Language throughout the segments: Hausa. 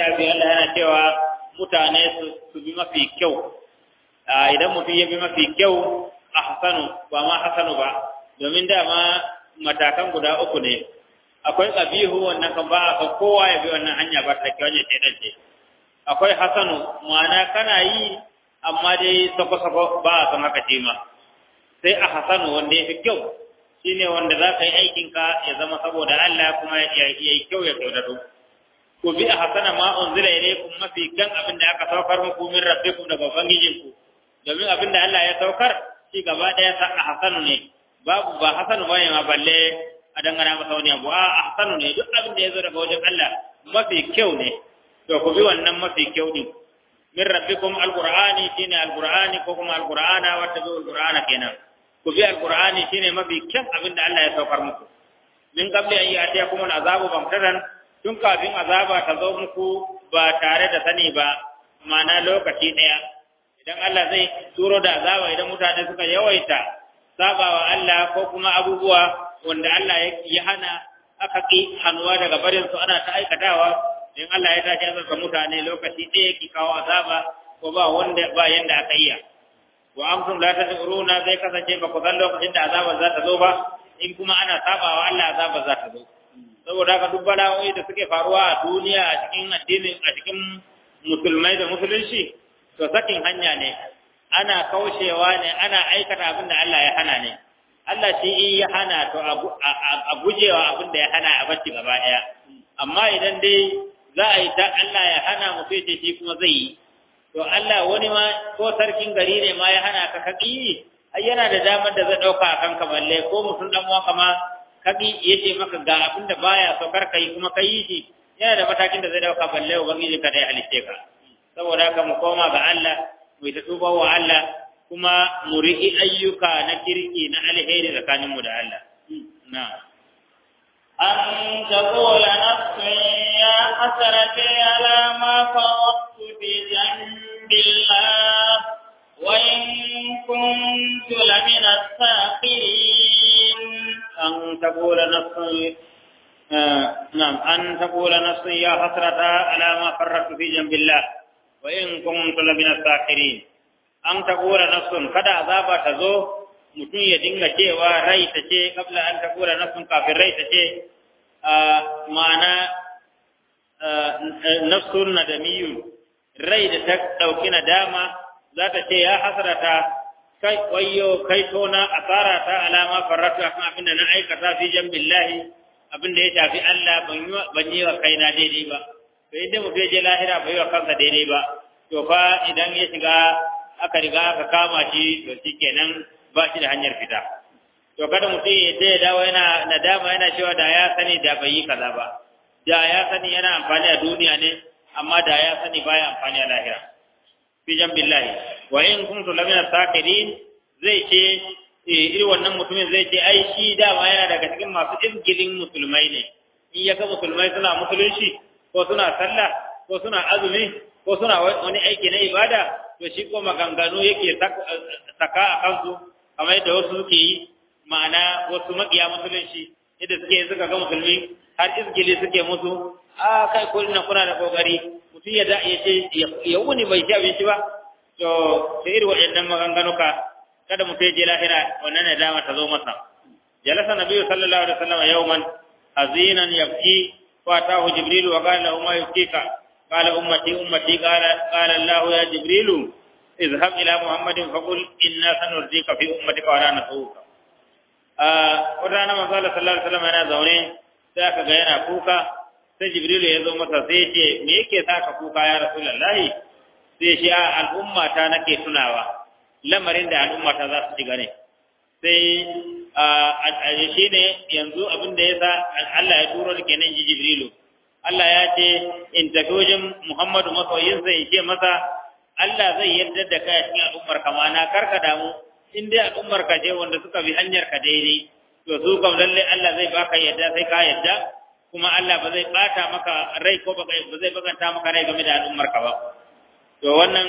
littafi Allah yana cewa mutane su bi mafi kyau idan mutum ya bi mafi kyau a hasanu ba ma hasanu ba domin dama matakan guda uku ne akwai ƙabihu wannan kan ba a kowa ya bi wannan hanya ba ta kyau ne ce akwai hasanu ma'ana kana yi amma dai sako-sako ba a san haka ce ma sai a hasanu wanda ya fi kyau shine wanda za ka yi aikinka ya zama saboda Allah kuma ya yi kyau ya kyautatu ku bi a hasana ma unzila ilaykum mafi kyan abin da aka saukar muku min rabbikum daga ubangijinku domin abin da Allah ya saukar shi gaba ɗaya sa a hasanu ne babu ba hasanu bane ma balle a dangana masa wani abu a hasanu ne duk abin da ya zo daga wajen Allah mafi kyau ne to ku bi wannan mafi kyau din min rabbikum alqur'ani shine alqur'ani ko kuma alqur'ana wa tabi alqur'ana kenan ku bi alqur'ani shine mafi kyan abin da Allah ya saukar muku min qabli an ya'tiyakum al'azabu bamtatan tun kafin azaba ta zo muku ba tare da sani ba ma'ana lokaci daya idan Allah zai turo da azaba idan mutane suka yawaita sabawa Allah ko kuma abubuwa wanda Allah ya hana aka ki hannuwa daga barin su ana ta aikatawa in Allah ya tashi azaba mutane lokaci ɗaya ki kawo azaba ko ba wanda ba yanda aka iya wa amtum la tashuruna zai kasance ba ku san lokacin da azaba za ta zo ba in kuma ana sabawa Allah azaba za ta zo saboda haka duk bala'o'i da suke faruwa a duniya a cikin addinin a cikin musulmai da musulunci to sakin hanya ne ana kaushewa ne ana aikata abin da Allah ya hana ne Allah shi in ya hana to a gujewa abin da ya hana a bacci gaba ɗaya amma idan dai za a yi ta Allah ya hana mu sai ce shi kuma zai yi to Allah wani ma ko sarkin gari ne ma ya hana ka kaki ai yana da damar da zai ɗauka a kanka balle ko mutum dan uwa kama kaki yace maka ga abin da baya so kar kai kuma kai shi yana da matakin da zai ɗauka balle ubangiji ka dai halitte ka saboda haka mu koma ga Allah mu ta tuba wa Allah kuma mu riƙi ayyuka na kirki na alheri tsakanin mu da Allah na أن تقول نفس يا حسرتي على ما فرطت في جنب الله وإن كنت لمن الساخرين أن تقول نفس آه نعم أن تقول نفس يا حسرة على ما فرطت في جنب الله وإن كنت لمن الساخرين أن تقول نفس kada azaba ta zo mutum ya dinga cewa rai ta ce kabla an taqula nafsun kafin rai ta ce ma'ana nafsun nadamiyun rai da ta dauki nadama za ta ce ya hasrata kai wayyo kai tona asara ta alama farratu akan abin da na aikata fi jambillahi abin da ya shafi Allah ban yi wa kaina daidai ba to idan mutum je lahira bai wa kansa daidai ba to fa idan ya shiga aka riga aka kama shi to shikenan ba shi da hanyar fita to kada mutum ya je dawo yana nadama yana cewa da ya sani da bai yi kaza ba da ya sani yana amfani a duniya ne amma da ya sani baya amfani a lahira fi jambillahi wa in kuntu lamina sakirin zai ce irin wannan mutumin zai ce ai shi dama yana daga cikin masu izgilin musulmai ne in ya ga musulmai suna musulunci ko suna sallah ko suna azumi ko suna wani aiki na ibada to shi ko maganganu yake saka a kansu kamar yadda wasu suke yi ma'ana wasu maƙiya musulunci yadda suke suka ga musulmi har izgili suke musu a kai ko ina kuna da kokari mutum ya ya ce ya wuni bai ci abinci ba to sai irin waɗannan maganganuka kada mutum ya je lahira wannan ne dama ta zo masa jalasa nabiyyu sallallahu alaihi wasallam yawman azinan yabki fa atahu jibril wa qala lahu ma yubkika qala ummati ummati qala qala allah ya jibril اذهب إلى محمد فقل إنا سنرضيك في أمتك ولا نسوك wadana manzo Allah sallallahu alaihi wasallam yana zaune sai aka ga yana kuka sai Jibril ya zo masa sai ce me yake saka kuka ya Rasulullahi sai shi a al'umma ta nake tunawa lamarin da al'umma ta za su shiga ne sai a shi ne yanzu abin da ya sa Allah ya turo da kenan ji Jibrilu Allah ya ce in tafi wajen Muhammadu masoyinsa in ce masa Allah zai yarda da kai a cikin al'ummar kama na karka damu in dai al'ummar ka je wanda suka bi hanyar ka daidai to su kam lalle Allah zai baka yadda sai ka yadda kuma Allah ba zai bata maka rai ko ba zai baganta maka rai game da al'ummar ka ba to wannan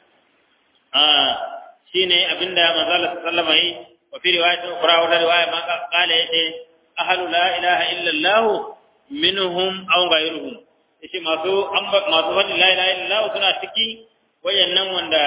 shine abinda manzo Allah sallallahu alaihi wa fi riwayat ukhra wa riwaya ma qala yace ahlu la ilaha illa Allah minhum aw ghayruhum yace masu masu fadin la ilaha illallah suna ciki wayannan wanda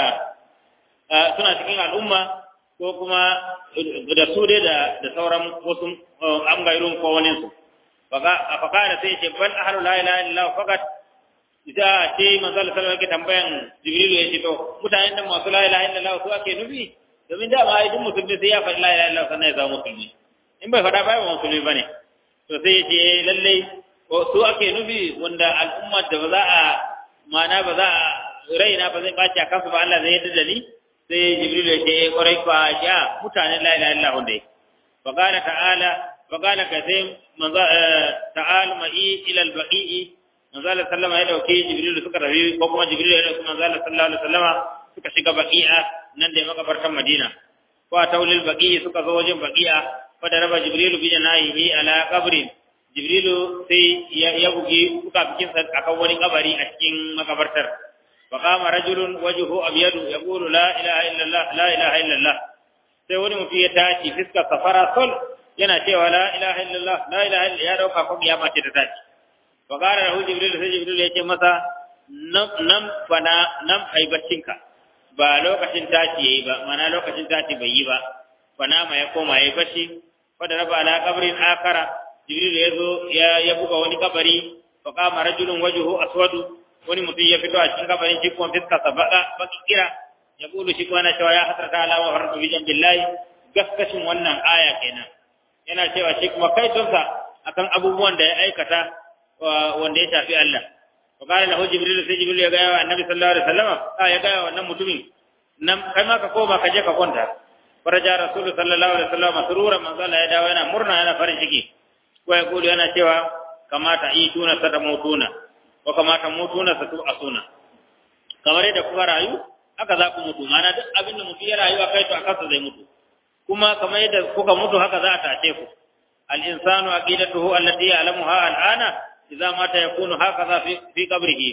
suna cikin al'umma ko kuma da su dai da da sauran wasu an gairun ko wani su faka da sai ce bal ahlu la ilaha illallah fakat ita ce manzo Allah sallallahu alaihi tambayan jibril ya ce to mutanen da masu la ilaha illallah su ake nufi domin da ma idan musulmi sai ya faɗi la ilaha illallah sannan ya zama musulmi in bai faɗa ba ba musulmi bane to sai ya ce lallai ko su ake nufi wanda al'umma da ba za a mana ba za a raina ba zai baci a kansu ba Allah zai yadda da ni sai jibril ya ce kwarai kwa ya mutanen la ilaha illallah dai fa qala ta'ala fa qala ka sai manzo ta'al ma'i ila al-baqi'i manzo Allah sallama ya dauke jibril suka rabi ko kuma jibril ya dauke manzo Allah sallallahu alaihi wasallama suka shiga baqi'a nan da makabartan Madina ko a taulil baqi'i suka zo wajen baqi'a fa da raba jibril bi janahihi ala qabrin jibrilu sai ya bugi suka bikin sa akan wani kabari a cikin makabartar fa qama rajulun wajhu abyadu yaqulu la ilaha illallah la ilaha illallah sai wani mutum ya tashi fiska safara sol yana cewa la ilaha illallah la ilaha illallah ya dauka ko kiyama ce ta tashi fa qala lahu jibril sai jibril ya ce masa nan fana nan ai baccinka ba lokacin tashi yayi ba mana lokacin tashi bai yi ba fana ma ya koma yayi bacci fa da raba ala qabrin akara jibril ya zo ya buga wani kabari fa qama rajulun wajhu aswadu wani mutum ya fito a cikin kabarin shi kuma fiska sa baka baki kira ya kulu shi kuma na cewa ya hasrata ala wa faratu bi billahi gaskashin wannan aya kenan yana cewa shi kuma kai tonsa akan abubuwan da ya aikata wanda ya shafi Allah wa qala lahu jibril sai jibril ya ga wa annabi sallallahu alaihi wasallam a ya ga wannan mutumin nan kai ma ka koma ka je ka kwanta faraja rasul sallallahu alaihi wasallam masruran manzo Allah ya dawo yana murna yana farin ciki ko ya kulu yana cewa kamata ituna sada mutuna wa kamata mutuna satu asuna kamar yadda kuka rayu haka za ku mutu mana duk abin da mutum ya rayu a kai to a kansa zai mutu kuma kamar yadda kuka mutu haka za a tace ku al insanu aqidatuhu allati ya'lamuha al ana idza mata yakunu hakaza fi fi qabrihi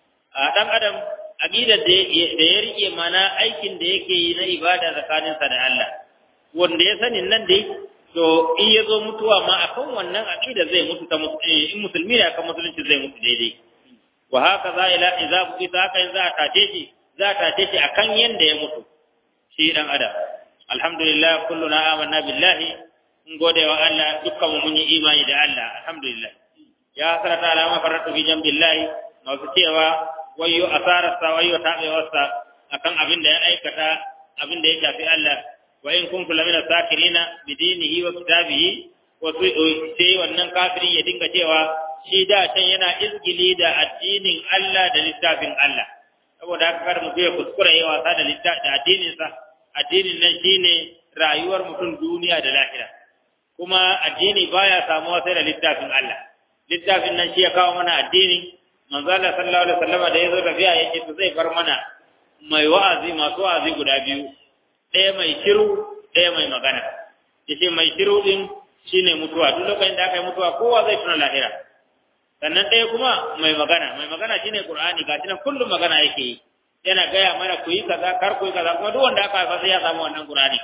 a dan adam aqidar da ya rike mana aikin da yake yi na ibada tsakaninsa da Allah wanda ya sani nan dai to in ya zo mutuwa ma akan wannan aqida zai mutu ta in musulmi ne akan musulunci zai mutu daidai wa haka za ila idza buqita haka in za a tace shi za a tace shi akan yanda ya mutu shi dan adam alhamdulillah kulluna amanna billahi in gode wa Allah dukkan mun yi imani da Allah alhamdulillah ya hasrata ala ma faratu bi jambillahi masu cewa wayyo asararsa wayyo tabewarsa akan abin da ya aikata abin da ya shafi Allah wa in kuntu lamina sakirina bi dinihi wa kitabihi wa sai wannan kafiri ya dinga cewa shi da can yana izgili da addinin Allah da littafin Allah saboda haka kar mu ya kuskura yi wasa da littafin da addinin sa addinin nan shine rayuwar mutum duniya da lahira kuma addini baya samuwa sai da littafin Allah littafin nan shi ya kawo mana addini manzo Allah sallallahu alaihi wasallam da yazo tafiya yake to zai bar mana mai wa'azi masu wa'azi guda biyu ɗaya mai shiru ɗaya mai magana yace mai shiru din shine mutuwa duk lokacin da aka yi mutuwa kowa zai tuna lahira sannan ɗaya kuma mai magana mai magana shine qur'ani ga tunan kullum magana yake yi yana gaya mana ku yi kaza kar ku yi kaza kuma duk wanda aka haifa sai ya samu wannan qur'ani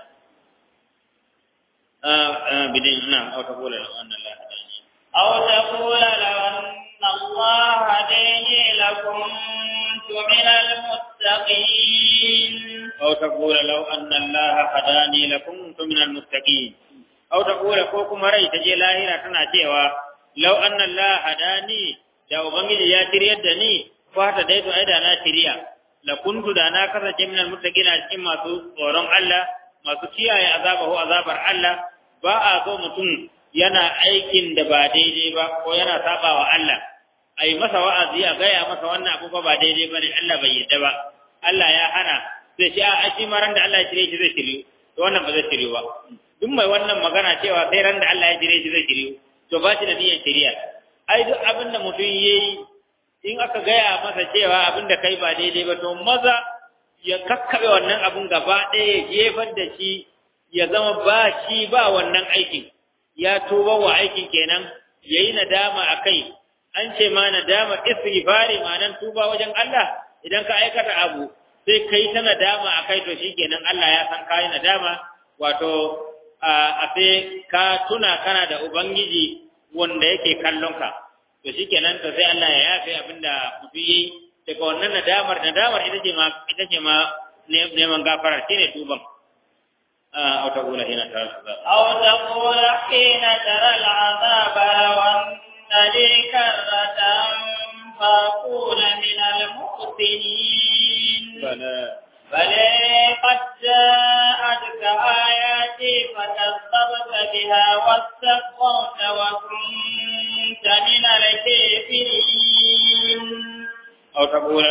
bidin na aw taqula law anna Allah hadani aw taqula law anna Allah hadani lakum min al-muttaqin aw taqula law anna Allah hadani lakum min al-muttaqin aw taqula ko kuma rai ta je lahira tana cewa law anna Allah hadani da ubangiji ya shiryar da ni fata dai to ai da na shirya la kuntu da na kasance min almuttaqina cikin masu tsoron Allah masu kiyaye azabahu azabar Allah ba a so mutum yana aikin da ba daidai ba ko yana saba wa Allah ai masa wa'azi a gaya masa wannan abu ba daidai bane Allah bai yadda ba Allah ya hana sai shi a shi maran da Allah ya shirye shi zai shiryu to wannan ba zai shiryu ba duk mai wannan magana cewa sai ran da Allah ya shirye shi zai shiryu to ba shi da niyyar shari'a ai duk abin da mutum yayi in aka gaya masa cewa abin da kai ba daidai ba to maza ya kakkabe wannan abin gaba ɗaya ya jefar da shi ya zama ba shi ba wannan aikin ya tuba wa aikin kenan yayi nadama akai an ce ma nadama istighfari ma'anan tuba wajen Allah idan ka aikata abu sai kai ta nadama akai to shikenan Allah ya san kai nadama wato a sai ka tuna kana da ubangiji wanda yake kallon ka to shikenan to sai Allah ya yafe abinda mutum yi daga wannan nadamar nadamar ita ce ma ita ce ma neman gafara shine tuban أو تقول حين ترى العذاب أو تقول حين ترى العذاب لو أن لي كرة فأكون من المحسنين بلى بل قد جاءتك آياتي فكذبت بها واستكبرت وكنت من الكافرين أو تقول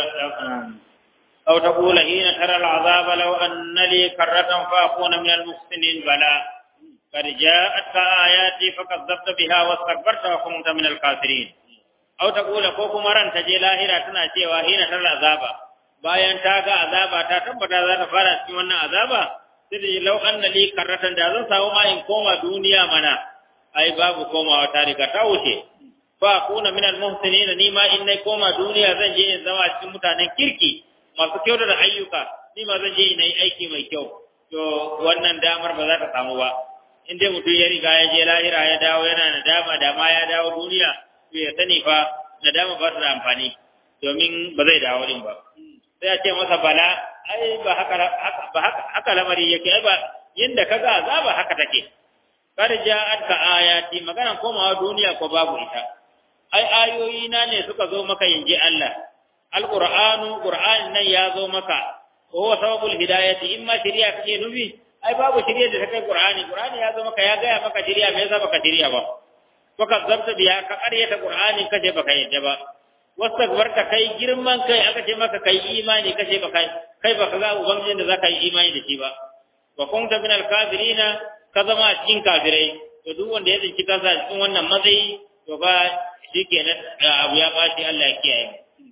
أو تقول حين ترى العذاب لو أن لي كرة فأكون من المحسنين بلى قد جاءتك آياتي فكذبت بها واستكبرت وكنت من الكافرين أو تقول كوكو مران تجي لاهرة تنا cewa حين ترى العذاب bayan ta ga azaba ta tabbata za ta fara cikin wannan azaba sai da lau anna li karratan da zan samu ma in koma duniya mana ai babu komawa ta riga ta wuce fa kuna min al muhsinin ni ma in nai koma duniya zan je in zama cikin mutanen kirki masu kyau da ayyuka ni ma zan je in yi aiki mai kyau to wannan damar ba za ta samu ba in dai mutum ya riga ya je lahira ya dawo yana nadama da ma ya dawo duniya to ya sani fa nadama ba ta da amfani domin ba zai dawo din ba sai ya ce masa bala ai ba haka ba haka haka lamari yake ai ba yanda kaga azaba haka take kar ja'atka ayati magana komawa duniya ko babu ita ai ayoyi na ne suka zo maka yanje Allah alqur'anu qur'an nan ya zo maka ko huwa sababul hidayati imma shari'a kake nufi ai babu shari'a da take qur'ani qur'ani ya zo maka ya ga maka shari'a me yasa baka shari'a ba ko ka zabta biya ka ƙaryata qur'ani kace baka yadda ba wastakbarta kai girman kai aka ce maka kai imani kace baka kai baka ga ubangijin da zaka yi imani da shi ba wa kunta minal kafirina ka zama cikin kafirai to duk wanda ya tsinci kansa cikin wannan matsayi to ba shikenan abu ya bashi Allah ya kiyaye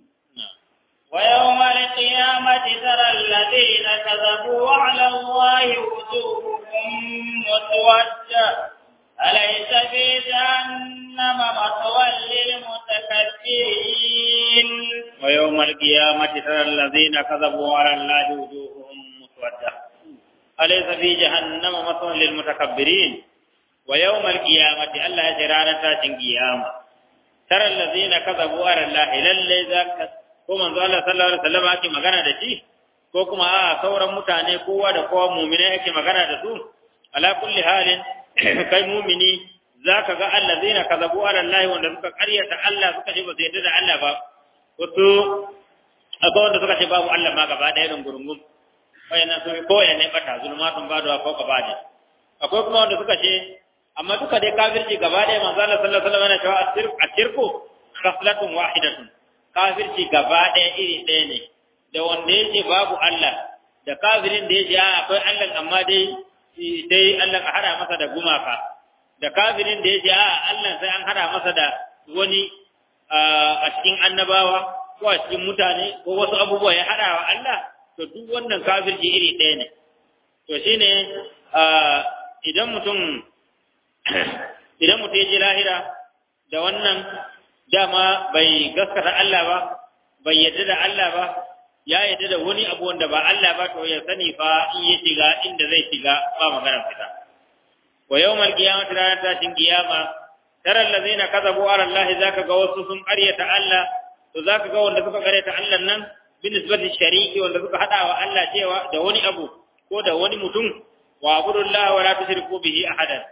ويوم القيامة ترى الذين كذبوا على الله وجوههم مسودة أليس في جهنم مثوى للمتكبرين ويوم القيامة ترى الذين كذبوا على الله وجوههم مسودة أليس في جهنم مثوى للمتكبرين ويوم القيامة الله جرانا تاتن قيامة ترى الذين كذبوا على الله للي ذاك ko manzo Allah sallallahu alaihi wasallam ake magana da shi ko kuma a sauran mutane kowa da kowa mu'mina yake magana da su ala kulli halin kai mu'mini zaka ga allazina kazabu ala Allah wanda suka karyata Allah suka ce ba su yarda da Allah ba wato akwai wanda suka ce babu Allah ma gaba ɗaya don gurungum wayannan su ko ya ne bata zulmatun badu ko gaba ne akwai kuma wanda suka ce amma duka dai kafirci gaba ɗaya manzo Allah sallallahu alaihi wasallam yana cewa ashirku khaslatun wahidatun kafirci gaba ɗaya iri ɗaya ne da wanda yake babu Allah da kafirin da yake akwai Allah amma dai sai Allah a hada masa da gumaka da kafirin da yake a Allah sai an hada masa da wani a cikin annabawa ko a cikin mutane ko wasu abubuwa ya hada wa Allah to duk wannan kafirci iri ɗaya ne to shine idan mutum idan mutum ya je lahira da wannan dama bai gaskata Allah ba bai yadda da Allah ba ya yadda da wani abu wanda ba Allah ba to ya sani fa in ya shiga inda zai shiga ba magana fita wa yawmal qiyamati ranar tashin qiyama tara allazina kazabu ala Allah zaka ga wasu sun qaryata Allah to zaka ga wanda suka qaryata Allah nan bin nisbati shariki wanda suka hada wa Allah cewa da wani abu ko da wani mutum wa abudullah wa la tushriku bihi ahadan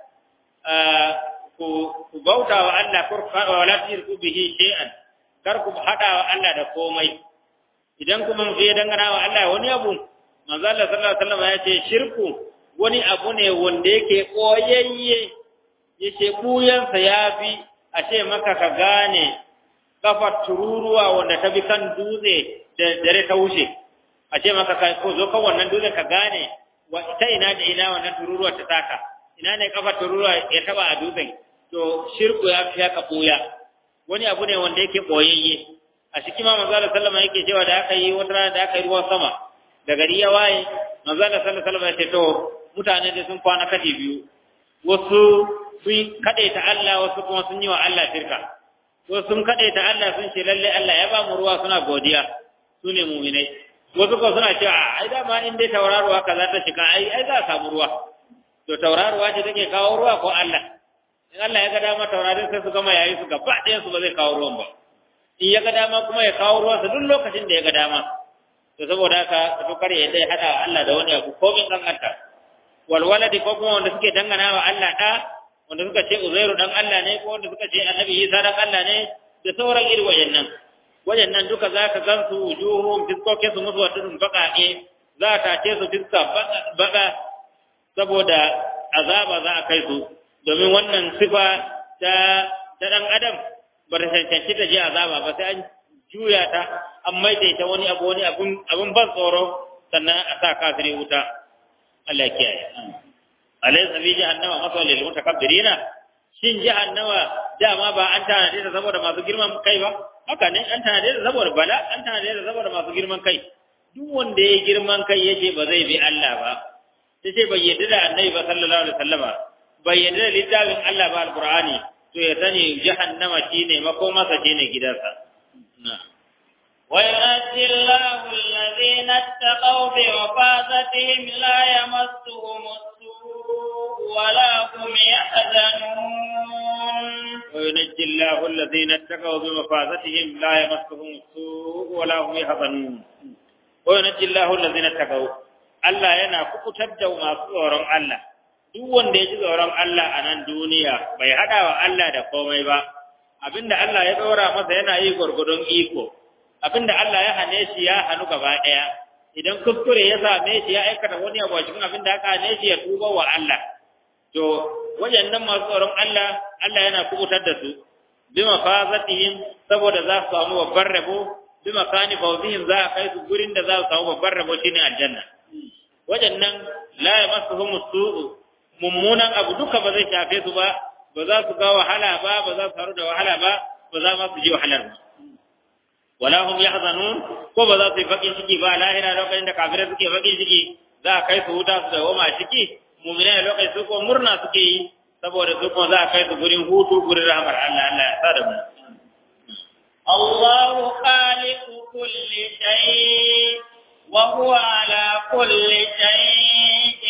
ku bauta wa Allah wa la tushriku bihi shay'an kar ku hada wa Allah da komai idan kuma mutum ya dangana wa Allah wani abu manzo Allah sallallahu alaihi wasallam ya ce shirku wani abu ne wanda yake koyayye yace buyansa yafi a ce maka ka gane kafar tururuwa wanda ta bi kan dutse da dare ta wuce a ce maka ka ko zo kan wannan dutse ka gane wa ta ina da ina wannan tururuwa ta taka ina ne kafar tururuwa ya taba a dutsen to shirku ya fi haka buya wani abu ne wanda yake boyayye a cikin ma manzo sallama yake cewa da aka yi wata rana da aka yi ruwan sama da gari ya waye manzo sallallahu alaihi ya ce to mutane da sun kwana kashi biyu wasu sun kade ta Allah wasu kuma sun yi wa Allah shirka wasu sun kade ta Allah sun ce lalle Allah ya ba mu ruwa suna godiya su ne mu'minai wasu kuma suna cewa ai dama in dai tauraruwa kaza ta shiga ai ai za a samu ruwa to tauraruwa ce take kawo ruwa ko Allah in Allah ya ga dama taurarin sai su gama yayi su gaba ɗayan su ba zai kawo ruwan ba in ya ga dama kuma ya kawo ruwan sa duk lokacin da ya ga dama to saboda haka to kare ya dai hada Allah da wani abu ko min kankanta wal waladi ko kuma wanda suke dangana wa Allah da wanda suka ce Uzairu dan Allah ne ko wanda suka ce Annabi Isa dan Allah ne da sauran irin wayannan wayannan duka zaka gansu wujuhum fiskoke su musu wadun baqae za ta ce su fiska baka saboda azaba za a kai su domin wannan sifa ta ta dan adam ba ta cancanci ta je azaba ba sai an juya ta an maida ita wani abu wani abun abun ban tsoro sannan a sa kafiri wuta Allah ya kiyaye alaysa fi jahannama masal lil mutakabbirina shin jahannama dama ba an tanade ta saboda masu girman kai ba haka ne an tanade ta saboda bala an tanade ta saboda masu girman kai duk wanda ya girman kai yace ba zai bi Allah ba sai bai yadda da annabi ba sallallahu alaihi wasallama bai yadda da littafin Allah ba alqur'ani to ya sani jahannama shine makomarsa shine gidansa na'am وينجي الله الذين اتقوا بمفازتهم لا يمسهم السوء ولا هم يحزنون وينجي الله الذين اتقوا بمفازتهم لا يمسهم السوء ولا هم يحزنون وينجي الله الذين اتقوا Allah yana kukutar da masu tsoron Allah duk wanda ya ji tsoron Allah a nan duniya bai haɗa wa Allah da komai ba abinda Allah ya ɗora masa yana yi gwargwadon iko abinda Allah ya hane shi ya hannu gaba ɗaya idan kuskure ya same shi ya aikata wani abu a cikin abinda aka hane shi ya tuba wa Allah to wayannan masu tsoron Allah Allah yana kubutar da su bi mafazatihim saboda za su samu babbar rabo bi makani fawzihim za a kai su gurin da za su samu babbar rabo shine aljanna wayannan la yamassuhum su'u mummunan abu duka ba zai shafe su ba ba za su ga wahala ba ba za su faru da wahala ba ba za ma su ji wahalar ba wala hum yahzanun ko ba za su yi fakin ciki ba lahira lokacin da kafirai suke fakin ciki za a kai su wuta su da goma ciki mu'minai lokacin su ko murna suke yi saboda su ko za a kai su gurin hutu gurin rahmar Allah Allah ya sada mu الله خالق كل شيء وهو على كل شيء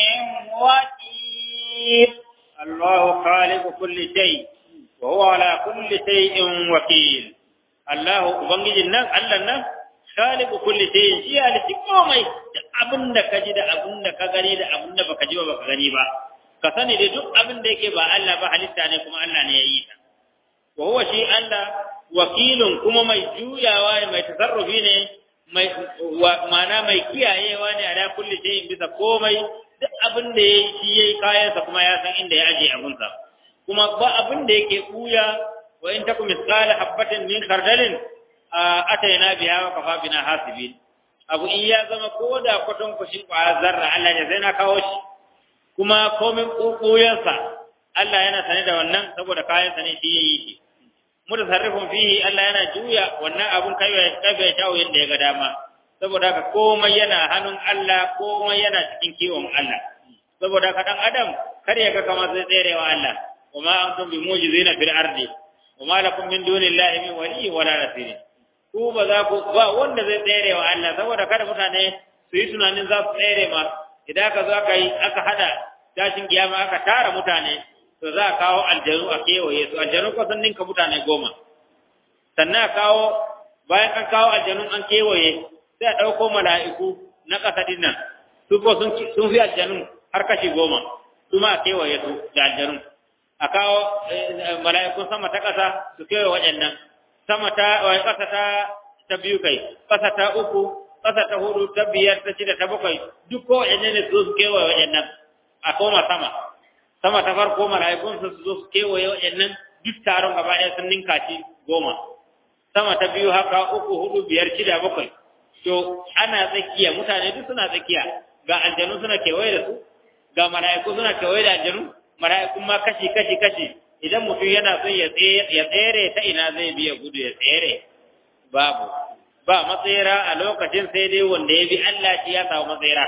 وكيل الله خالق كل شيء وهو على كل شيء وكيل Allah Ubangijin nan, Allah nan, khaliqu kulli shay'in shi halitti komai da abin da ka ji da abin da ka gani da abin da baka ji ba baka gani ba ka sani da duk abin da yake ba Allah ba halitta ne kuma Allah ne ya yi ta wa huwa shi Allah wakilun kuma mai juyawa ne mai tasarrufi ne mai ma'ana mai kiyayewa ne a da kulli shay'in bisa komai duk abin da yayi shi yayi kayansa kuma ya san inda ya aje abinsa kuma ba abin da yake buya wa in takum mithqala habatin min khardalin ataina biha wa kafa bina hasibin abu in ya zama ko da kwaton kushin kwa zarra Allah ya zaina kawo shi kuma komin kukuyansa Allah yana sane da wannan saboda kayan sa ne shi yayi shi mutasarrifun fihi Allah yana juya wannan abun kai ya kabe shawo yanda ya ga dama saboda haka komai yana hannun Allah komai yana cikin kiwon Allah saboda haka dan adam kar ya ga kamar zai tserewa Allah وما أنتم بموجزين في الأرض وما لكم من دون الله من ولي ولا نصير ku ba za ku ba wanda zai tsere wa Allah saboda kada mutane su yi tunanin za su tsere ma idan aka zo aka yi aka hada tashin kiyama aka tara mutane to za a kawo aljanu a kewaye su aljanu ko sun ninka mutane goma sannan a kawo bayan an kawo aljanu an kewaye sai a ɗauko mala'iku na ƙasa din nan su ko sun fi aljanu har kashi goma su ma a kewaye su da aljanu a kawo mala'ikun sama ta ƙasa su kewaye waɗannan sama ta wai ƙasa ta ta biyu kai ƙasa ta uku ƙasa ta hudu ta biyar ta shida ta bakwai duk ko waɗannan ne su su kewaye waɗannan a koma sama sama ta farko mala'ikun su zo su kewaye waɗannan duk taron gaba ɗaya sun ninka shi goma sama ta biyu haka uku hudu biyar shida bakwai to ana tsakiya mutane duk suna tsakiya ga aljanu suna kewaye da su ga mala'iku suna kewaye da aljanu mala'ikun ma kashi kashi kashi idan mutum yana son ya tsere ta ina zai biya gudu ya tsere babu ba matsayira a lokacin sai dai wanda ya bi Allah shi ya samu matsayira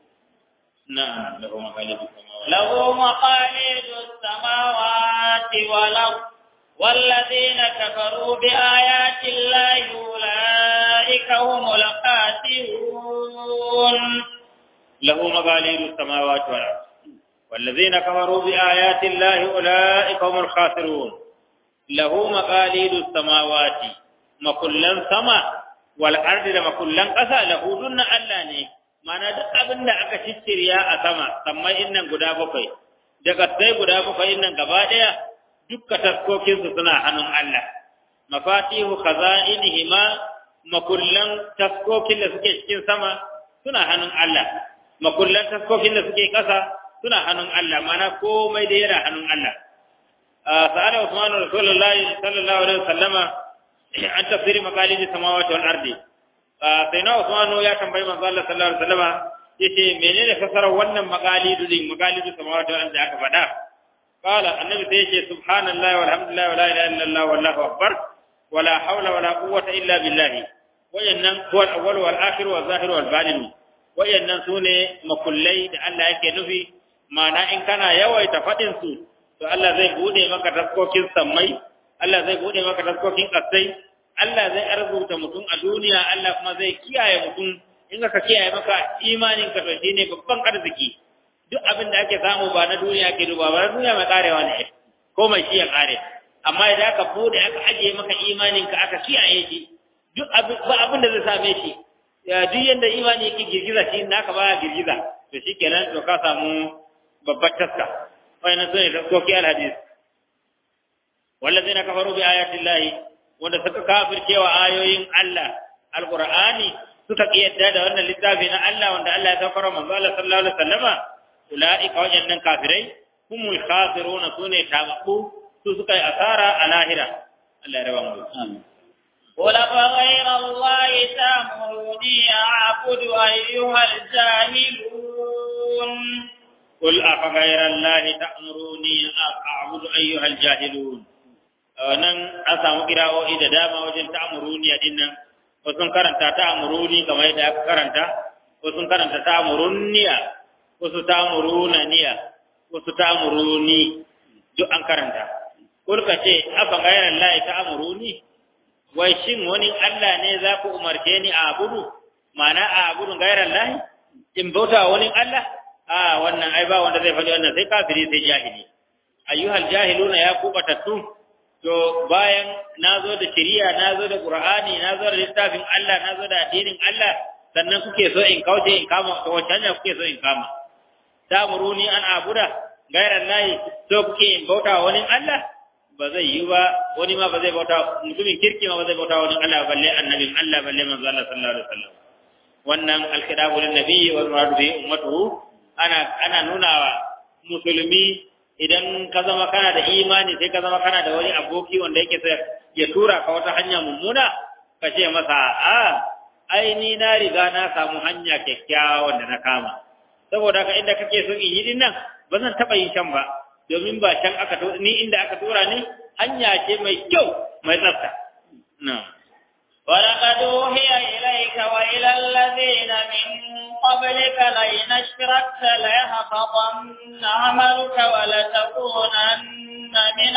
na'am lahu maqalidu له مقاليد السماوات والأرض والذين كفروا بآيات الله أولئك هم الخاسرون له مقاليد السماوات والأرض والذين كفروا بآيات الله أولئك هم الخاسرون له مقاليد السماوات مكلن سما والأرض مكلن قسا له دون الله ne mana duk abin da aka cicciriya a sama sammai innan guda bakwai daga sai guda bakwai innan gaba daya dukka taskokin su suna hannun Allah mafatihu khaza'inihima makullan taskokin da suke cikin sama suna hannun Allah makullan taskokin da suke ƙasa suna hannun Allah mana komai da yana hannun Allah sa'ala Usman Rasulullahi sallallahu alaihi wasallama an tafsiri maqalidi samawati wal ardi sai na Usman ya tambayi manzo Allah sallallahu alaihi wasallama yace menene fasarar wannan maqalidu din maqalidu samawati wal ardi aka faɗa qala annabi sai yace subhanallahi walhamdulillahi wala ilaha illallah wallahu akbar wala hawla wala quwwata illa billah wayannan huwa al-awwal wal akhir wal zahir wal batin wayannan sune makullai da Allah yake nufi ma'ana in kana yawaita faɗin su to Allah zai bude maka taskokin sammai Allah zai bude maka taskokin kasai Allah zai arzuta mutum a duniya Allah kuma zai kiyaye mutum in ka kiyaye maka imanin ka to shine babban arziki duk abin da ake samu ba na duniya ke duba ba na duniya mai karewa ne ko mai shi ya kare amma idan aka bude aka ajiye maka imanin ka aka kiyaye shi duk abin ba abin da zai same shi ya duk yanda imani yake girgiza shi naka baya girgiza to shikenan to ka samu babbar taska wayannan sune taskoki alhadis wallazina kafaru bi ayati llahi wanda suka kafircewa ayoyin Allah alqur'ani suka kiyarda da wannan littafi na Allah wanda Allah ya saukar manzo Allah sallallahu alaihi wasallama ulaika wajannan kafirai humul khasiruna sune tabaku su suka yi asara a lahira Allah ya raba mu amin قل أفغير الله تأمروني أعبد أيها الجاهلون قل أفغير الله تأمروني أعبد أيها الجاهلون nan an samu kira'o'i da dama wajen ta'amuruni a dinnan wasu karanta ta'amuruni kamar yadda aka karanta wasu karanta ta'amuruniya wasu ta'amurunaniya wasu ta'amuruni duk an karanta kulka ce afa gairan lahi ta'amuruni wai shin wani Allah ne za ku umarce ni a abudu ma'ana a abudun gairan lahi in bauta wani Allah a wannan ai ba wanda zai faɗi wannan sai kafiri sai jahili ayyuhal jahiluna ya kubatattu to bayan nazo da shari'a nazo da qur'ani nazo da littafin Allah nazo da addinin Allah sannan kuke so in kauce in kama to wace hanya kuke so in kama tamuruni an abuda gairan lahi to kuke in bauta wani Allah ba zai yi ba wani ma ba zai bauta mutumin kirki ma ba zai bauta wani Allah balle annabin Allah balle manzo Allah sallallahu alaihi wasallam wannan alkidabu lin nabiyyi wal muradu bi ummatuhu ana ana nuna wa musulmi idan ka zama kana da imani sai ka zama kana da wani aboki wanda yake sai ya tura ka wata hanya mummuna ka ce masa a ai ni na riga na samu hanya kyakkyawa wanda na kama saboda ka inda kake son in yi din nan ba zan taɓa yin can ba domin ba can aka ni inda aka tura ni hanya ce mai kyau mai tsafta na'am ولقد أوحي إليك وإلى الذين من قبلك لئن أشركت ليحبطن عملك ولتكونن من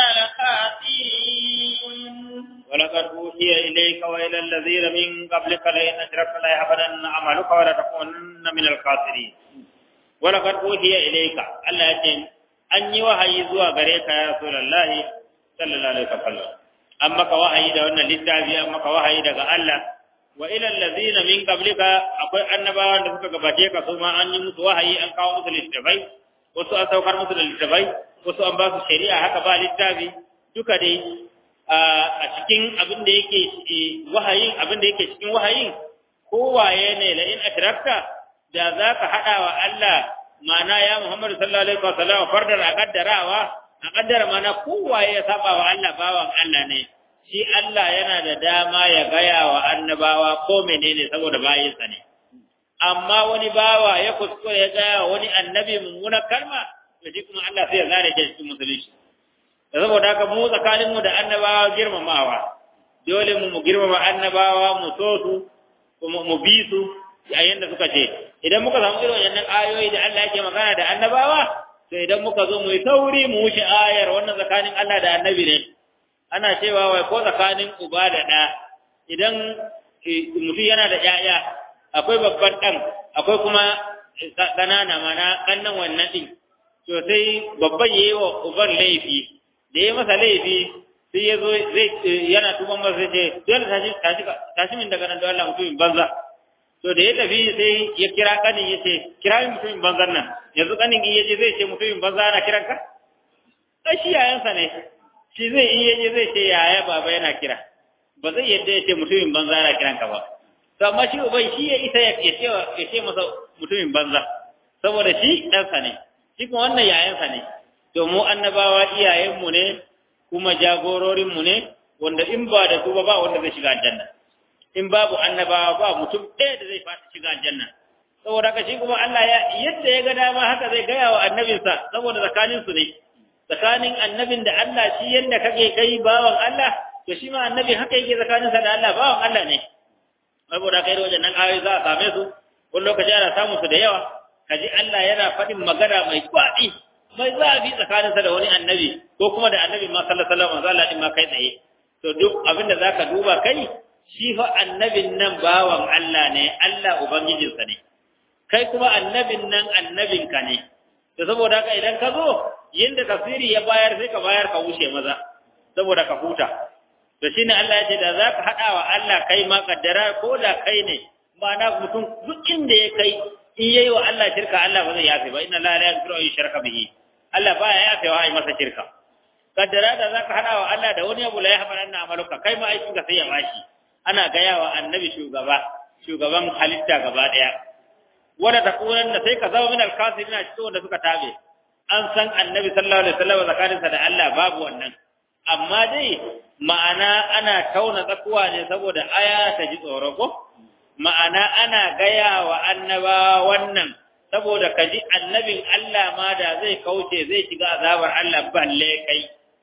الخاسرين ولقد أوحي إليك وإلى الذين من قبلك لئن أشركت ليحبطن عملك ولتكونن من الخاسرين ولقد أوحي إليك الله يجن أني وحي زوا غريك يا رسول الله صلى الله عليه وسلم an maka wahayi da wannan littafi an maka wahayi daga Allah wa ila allazina min qablika akwai annabawan da suka gabace ka su ma an yi musu wahayi an kawo musu littafai wasu an saukar musu da littafai wasu an ba su shari'a haka ba littafi duka dai a cikin abin da yake wahayin abin da yake cikin wahayin kowaye ne la in ashrakta da zaka hada wa Allah ma'ana ya Muhammad sallallahu alaihi wasallam fardar a kaddarawa a kaddara mana kowaye ya saba wa Allah bawan Allah ne shi Allah yana da dama ya gaya wa annabawa ko menene saboda bayinsa ne amma wani bawa ya kuskure ya gaya wa wani annabi mummuna kalma to shi kuma Allah sai ya zare shi cikin musulunci da saboda haka mu tsakanin mu da annabawa girmamawa dole mu mu girmama annabawa mu so su kuma mu bi su yayin da suka ce idan muka samu irin wannan ayoyi da Allah yake magana da annabawa to idan muka zo mu yi tauri mu wuce ayar wannan tsakanin Allah da annabi ne ana cewa wai ko tsakanin uba da ɗa idan mutum yana da ƴaƴa akwai babban ɗan akwai kuma ƙanana mana ƙannan wannan ɗin to sai babban yayi wa uban laifi da ya masa laifi sai ya zo zai yana tuban masa sai ce dole tashi tashi tashi min daga nan da Allah mutumin banza to da ya tafi sai ya kira kanin ya ce kira min mutumin banzan nan yanzu kanin in yaje zai ce mutumin banza ana kiran ka ai shi yayansa ne shi zai in yaje zai ce yaya baba yana kira ba zai yadda ya ce mutumin banza ana kiran ka ba to amma shi uban shi ya isa ya ce ya ce masa mutumin banza saboda shi ɗansa ne shi kuma wannan yayansa ne to mu annabawa iyayenmu ne kuma jagororinmu ne wanda in ba da su ba ba wanda zai shiga aljanna in babu annabawa ba mutum ɗaya da zai fata shiga aljanna saboda haka shi kuma Allah ya yadda ya ga dama haka zai gaya wa annabinsa saboda tsakanin su ne tsakanin annabin da Allah shi yadda kake kai bawan Allah to shi ma annabi haka yake tsakaninsa da Allah bawan Allah ne saboda kai da wajen nan ayoyi za a same su wani lokaci ana samun su da yawa kaji Allah yana faɗin magana mai kwaɗi mai zafi tsakaninsa da wani annabi ko kuma da annabi ma sallallahu alaihi wasallam Allah din ma kai tsaye to duk abin da zaka duba kai shi fa annabin nan bawan Allah ne Allah ubangijinsa ne kai kuma annabin nan annabinka ne to saboda haka idan ka zo yinda tafsiri ya bayar sai ka bayar ka wuce maza saboda ka huta to shine Allah ya ce da zaka hada wa Allah kai ma kaddara ko da kai ne ma'ana mutum duk inda ya kai in yayi wa Allah shirka Allah ba zai yafe ba inna la la yaghfiru an yushraka bihi Allah baya yafe wa ai masa shirka kaddara da zaka hada wa Allah da wani abu la yahmalanna amaluka kai ma aikin ka sai ya bashi ana gaya wa annabi shugaba shugaban halitta gaba daya wanda takunan da sai ka zama min alkasirina cikin wanda suka tabe an san annabi sallallahu alaihi wasallam zakarinsa da Allah babu wannan amma dai ma'ana ana tauna tsakuwa ne saboda aya ta ji tsoro ko ma'ana ana gaya wa annaba wannan saboda ka ji annabin Allah ma da zai kauce zai shiga azabar Allah balle kai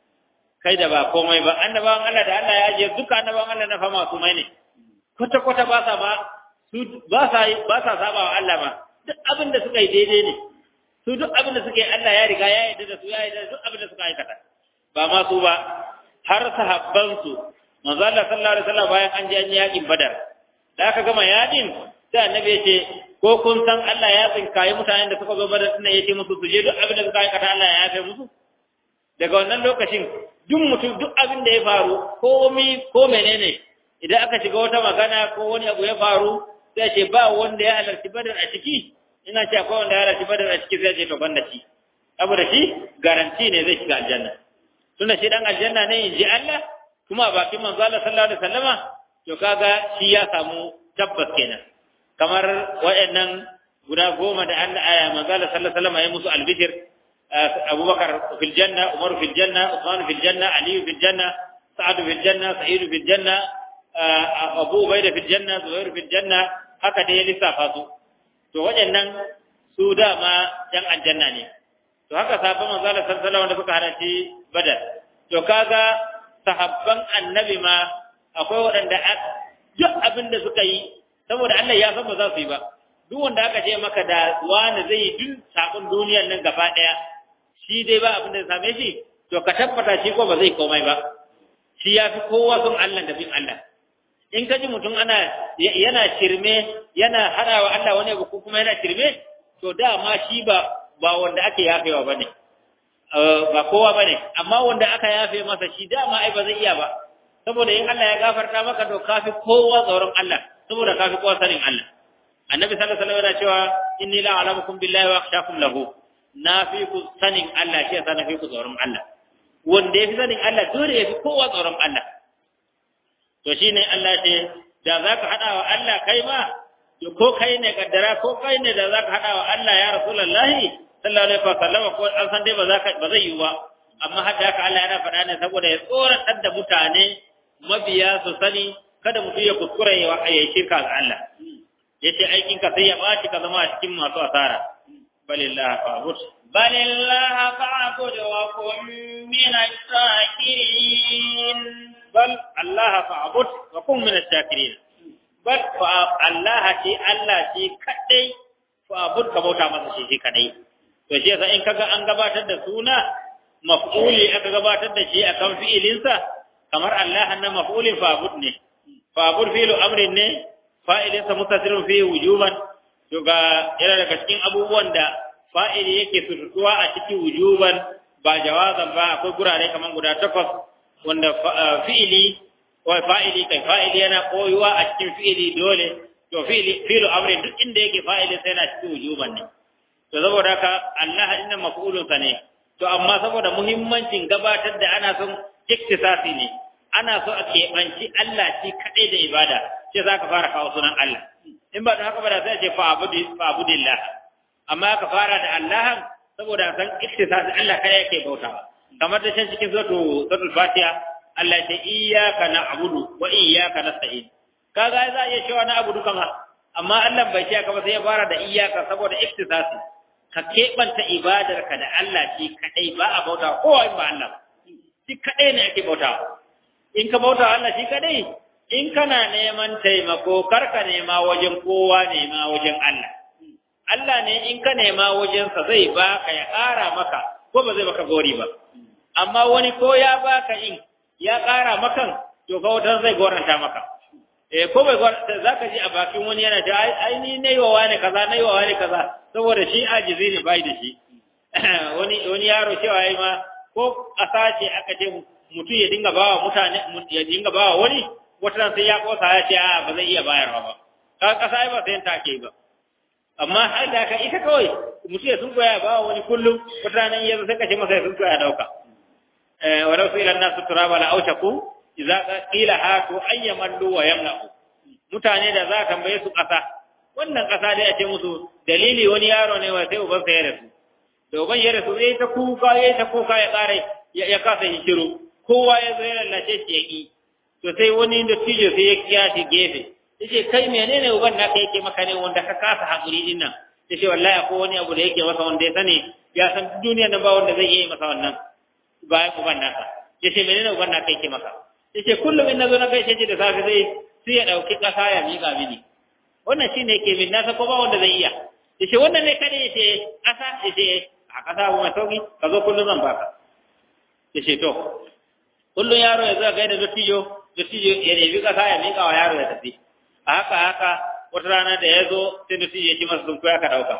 kai da ba komai ba annabawan Allah da Allah ya ajiye duka annabawan Allah na fama su mai ne kwata kwata ba sa ba su ba sa ba sa saba wa Allah ba duk abin da suka yi daidai ne su duk abin da suka yi Allah ya riga ya yarda da su ya yarda da duk abin da suka aikata ba ma su ba har sahabban su manzo Allah sallallahu alaihi wasallam bayan an je an yakin Badar da aka gama yakin sai annabi ya ce ko kun san Allah ya tsinkaye mutanen da suka zo Badar din ya ce musu su je duk abin da suka aikata Allah ya yafe musu daga wannan lokacin duk mutum duk abin da ya faru komai ko menene idan aka shiga wata magana ko wani abu ya faru sai ce ba wanda ya halarci Badar a ciki ina ce akwai wanda ya halarci Badar a ciki sai ce to banda shi saboda shi garanti ne zai shiga aljanna tunda shi dan aljanna ne in ji Allah kuma a bakin manzo Allah sallallahu alaihi wasallama to kaga shi ya samu tabbas kenan kamar wayannan guda goma da Allah aya manzo Allah sallallahu alaihi wasallama ya musu albishir Abubakar fil janna Umar fil janna Uthman fil janna Ali fil janna Sa'ad fil janna Sa'id fil janna Abu Ubaida fil janna Zubair fil janna haka dai ya lissafa su to wayannan su dama yan aljanna ne to haka sahabban manzo Allah sallallahu alaihi wasallam da suka halarci Badar to kaga sahabban annabi ma akwai waɗanda duk abin da suka yi saboda Allah ya san ba za su yi ba duk wanda aka ce maka da wani zai yi duk sabon duniyar nan gaba ɗaya shi dai ba abin da ya same shi to ka tabbata shi ko ba zai komai ba shi ya fi kowa son Allah da bin Allah in ka ji mutum ana yana shirme yana hadawa Allah wani abu ko kuma yana shirme to dama shi ba ba wanda ake yafewa bane ba kowa bane amma wanda aka yafe masa shi dama ai ba zai iya ba saboda in Allah ya gafarta maka to kafi kowa tsoron Allah saboda kafi kowa sanin Allah annabi sallallahu alaihi wasallam yana cewa inni la a'lamukum billahi wa akhshakum lahu na fi ku sanin Allah shi yasa na fi ku tsoron Allah wanda ya fi sanin Allah dole ya fi kowa tsoron Allah to shine Allah ce da zaka hada wa Allah kai ma to ko kai ne kaddara ko kai ne da zaka hada wa Allah ya rasulullahi sallallahu alaihi wasallam ko an san dai ba za ba zai yi ba amma haka haka Allah yana faɗa ne saboda ya tsoratar da mutane mabiya su sani kada mutum ya kuskure ya ya shirka ga Allah yace aikin ka sai ya baci ka zama a cikin masu asara balillah fa'bud balillah fa'bud wa kun min ash-shakirin bal Allah fa'bud wa kun min ash-shakirin bal fa Allah shi Allah shi kadai fa'bud ka bauta masa shi shi kadai to shi yasa in kaga an gabatar da suna maf'uli aka gabatar da shi akan fi'ilinsa kamar Allah na maf'ulin fa'bud ne fa'bud fi'lu amrin ne fa'ilinsa mutasirrun fi wujuban to ga yana daga cikin abubuwan da fa'ili yake sututuwa a cikin wujuban ba jawazan ba akwai gurare kaman guda takwas wanda fi'ili ko fa'ili kai fa'ili yana koyuwa a cikin fi'ili dole to fi'ili fi'lu amrin duk inda yake fa'ili sai yana cikin wujuban ne to saboda haka Allah inna maf'ulun sa ne to amma saboda muhimmancin gabatar da ana son iktisasi ne ana so a keɓanci Allah shi kaɗai da ibada sai za ka fara kawo sunan Allah in ba da haka ba da sai ce fa'abudillah amma ka fara da Allah saboda san iktisasi Allah kai yake bautawa kamar da can cikin suratul suratul Fatiha Allah ya ce iyyaka na'budu wa iyyaka nasta'in kaga za iya cewa na abudu kama amma Allah bai ce ka ba sai ya fara da iyyaka saboda iktisasi ka keɓanta ibadarka da Allah shi kaɗai ba a bauta kowa in ba Allah shi kaɗai ne ake bauta in ka bauta Allah shi kaɗai in kana neman taimako kar ka nema wajen kowa nema wajen Allah Allah ne in ka nema wajensa zai baka ya ƙara maka ko ba zai maka gori ba amma wani ko ya baka in ya ƙara makan to ka wutar zai goranta maka eh ko bai goranta zaka ji a bakin wani yana ta ai ni nayi wa wani kaza nayi wa wani kaza saboda shi ajizi ne bai da shi wani wani yaro cewa yayi ma ko ƙasa ce aka ce mutum ya dinga bawa mutane ya dinga bawa wani wata sai ya kosa ya ce a ba zai iya bayarwa ba ka ƙasa ai ba sai ta ke ba amma har da ka ita kawai mutum ya sun koya bawa wani kullum wata nan yanzu sai ka ce masa ya sun koya dauka eh wa rasu ila nasu turaba la aushaku idza qila hatu ayyamallu wa yamna'u mutane da za ka tambaye su ƙasa wannan ƙasa dai a ce musu dalili wani yaro ne wa sai uban sa ya rasu da uban ya rasu zai ta kuka ya ta kuka ya ƙare ya kasa yi shiru kowa ya zo ya lallace shi ya ƙi to sai wani da tijo sai ya kiya shi gefe yace kai menene uban naka yake maka ne wanda ka kasa hakuri din nan yace wallahi akwai wani abu da yake masa wanda ya sani ya san duniya nan ba wanda zai yi masa wannan bayan uban naka yace menene uban naka yake maka yace kullum in nazo na gaishe shi da safe zai sai ya dauki kasa ya miƙa mini wannan shine yake min nasa ko ba wanda zai iya yace wannan ne kada yace kasa yace a kasa abu mai sauki ka zo kullum zan baka yace to kullum yaro ya zo ga da dottijo dottijo ya nemi kasa ya miƙa wa yaro ya tafi a haka haka wata rana da ya zo sai dottijo ya ci masa sun koya ka dauka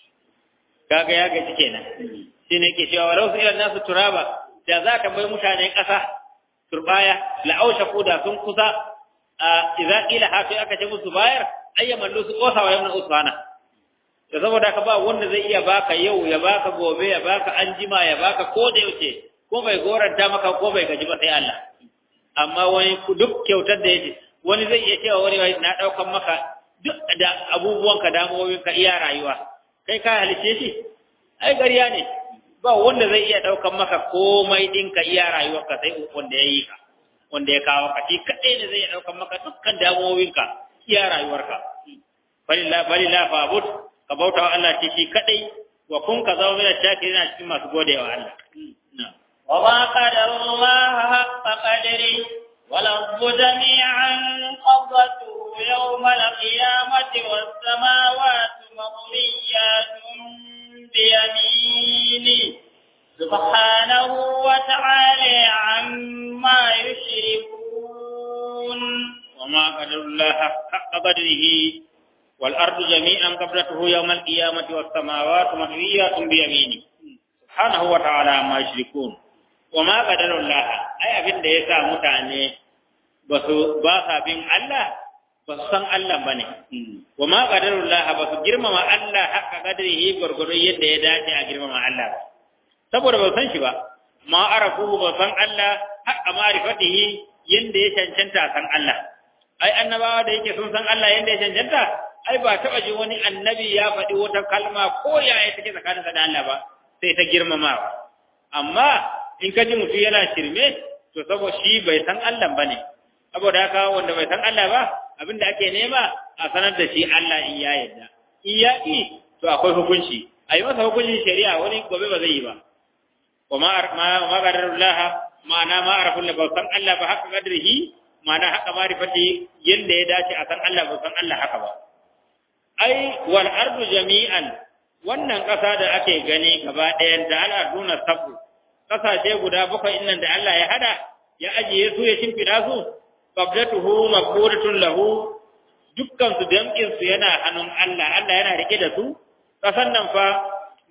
kaga ya gaji kenan shine ke cewa walau su ilan nasu turaba da za ka bai mutane kasa turbaya la'ausha ko da sun kusa a idza qila hafi aka ce musu bayar ayyaman lu su kosa wa yamna usbana da saboda ka ba wanda zai iya baka yau ya baka gobe ya baka anjima ya baka ko da yaushe ko bai goranta maka ko bai gaji ba sai Allah amma wani duk kyautar da yake wani zai iya cewa wani na daukan maka duk da abubuwanka damuwowinka iya rayuwa kai ka halice shi ai gariya ne ba wanda zai iya daukan maka komai dinka iya rayuwarka sai wanda ya yi ka wanda ya kawo ka shi kadai ne zai iya daukan maka dukkan damuwowinka iya rayuwarka balilla balilla fa'bud ka bauta wa Allah shi kadai wa kun ka zama mai shakirin a cikin masu godewa Allah وما قدر الله حق قدره والأرض جميعا قبضته يوم القيامة والسماوات مطويات بيمينه سبحانه وتعالى عما يشركون وما قدر الله حق قدره والأرض جميعا قبضته يوم القيامة والسماوات مطويات بيمينه سبحانه وتعالى عما يشركون وما قدر الله أي أبين da yasa mutane basu ba sa bin Allah ba su san Allah ba ne, wa ma ƙadarullah ba su girmama Allah haka ƙadarihi gwargwadon yadda ya dace a girmama Allah ba, saboda ba san shi ba, ma arafu ba san Allah haka ma'arifatihi yadda ya cancanta san Allah. Ai, annabawa da yake sun san Allah yadda ya cancanta, ai ba taɓa ji wani annabi ya faɗi wata kalma ko yaya take tsakaninsa da Allah ba, sai ta girmamawa. Amma in ka ji mutum yana shirme, to saboda shi bai san Allah ba ne, saboda haka wanda bai san Allah ba, abin da ake nema a sanar da shi Allah in ya yarda in ya ƙi to akwai hukunci a yi masa hukuncin shari'a wani gobe ba zai yi ba wa ma ma qadarullah ma'ana ma arafun ba san Allah ba haka qadrihi ma'ana haka marifati yanda ya dace a san Allah ba san Allah haka ba ai wal ardu jami'an wannan ƙasa da ake gani gaba ɗayan da al'aduna sabu ƙasashe guda bakwai innan da Allah ya hada ya ajiye su ya shimfiɗa su qabdatuhu maqburatun lahu dukkan su damkin su yana hannun Allah Allah yana rike da su kasan nan fa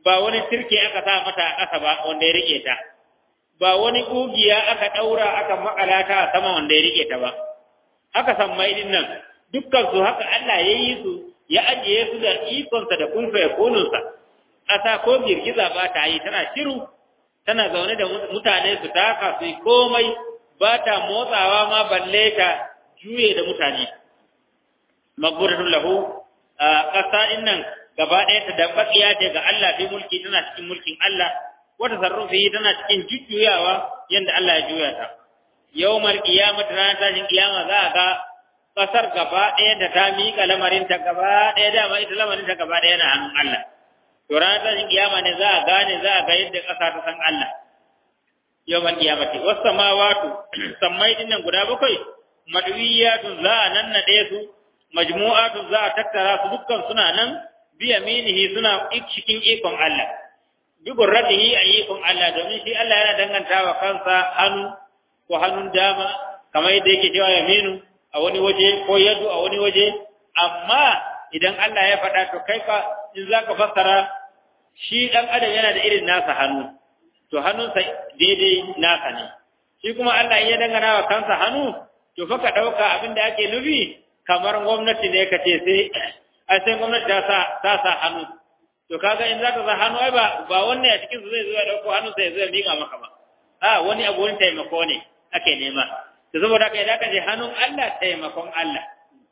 ba wani turke aka sa mata a ƙasa ba wanda ya rike ta ba wani ƙugiya aka ɗaura aka makala ta a sama wanda ya rike ta ba haka sammai din nan dukkan su haka Allah ya yi su ya ajiye su da ikonsa da kunfa ya konunsa ƙasa ko girgiza ba ta yi tana shiru tana zaune da mutane su taka su yi komai ba ta motsawa ma balle ta juye da mutane magburatun lahu a ƙasa din nan gaba ɗaya ta dabbaƙiya ce ga Allah fi mulki tana cikin mulkin Allah wata sarrufi tana cikin jujjuyawa yadda Allah ya juya ta yawmal qiyamah ranar tashin kiyama za a ga ƙasar gaba ɗaya da ta miƙa lamarin ta gaba ɗaya dama ita lamarin ta gaba ɗaya na hannun Allah to ranar tashin kiyama ne za a gane za a ga yadda ƙasa ta san Allah yawmal qiyamati was samawati sammai din nan guda bakwai madwiyatun za a nannade su majmu'atun za a tattara su dukkan suna nan biyaminihi suna cikin ikon Allah bi gurratihi a ikon Allah domin shi Allah yana dangantawa kansa hannu ko hannun dama kamar yadda yake cewa yaminu a wani waje ko yadu a wani waje amma idan Allah ya faɗa to kai ka in zaka fassara shi dan adam yana da irin nasa hannu to hannunsa daidai nasa ne shi kuma Allah ya dangana wa kansa hannu to fa ka dauka abin da ake nufi kamar gwamnati ne ka ce sai ai sai gwamnati ta sa ta sa hannu to kaga in za ta sa hannu ai ba ba wanne a cikin su zai zo ya dauko hannu sai zai miƙa maka ba a wani abu wani taimako ne ake nema to saboda haka idan ka je hannun Allah taimakon Allah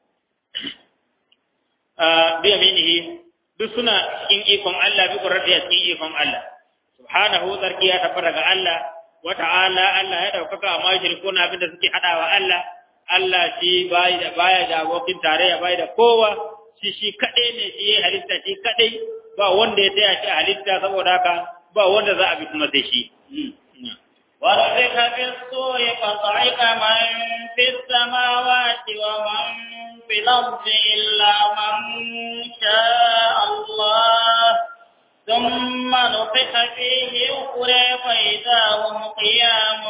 a bi aminihi duk suna cikin ikon Allah bi qurrati cikin ikon Allah subhanahu tsarki ya tabbata ga Allah wa ta'ala Allah ya daukaka amma shirkuna abinda suke hadawa Allah Allah shi bai da baya da abokin tarayya bai da kowa shi shi kadai ne shi ya halitta shi kadai ba wanda ya taya shi halitta saboda haka ba wanda za a bi kuma sai shi ونفخ في الصور فصعق من في السماوات ومن في الأرض إلا من شاء الله ثم نفخ فيه أخرى فإذا هم قيام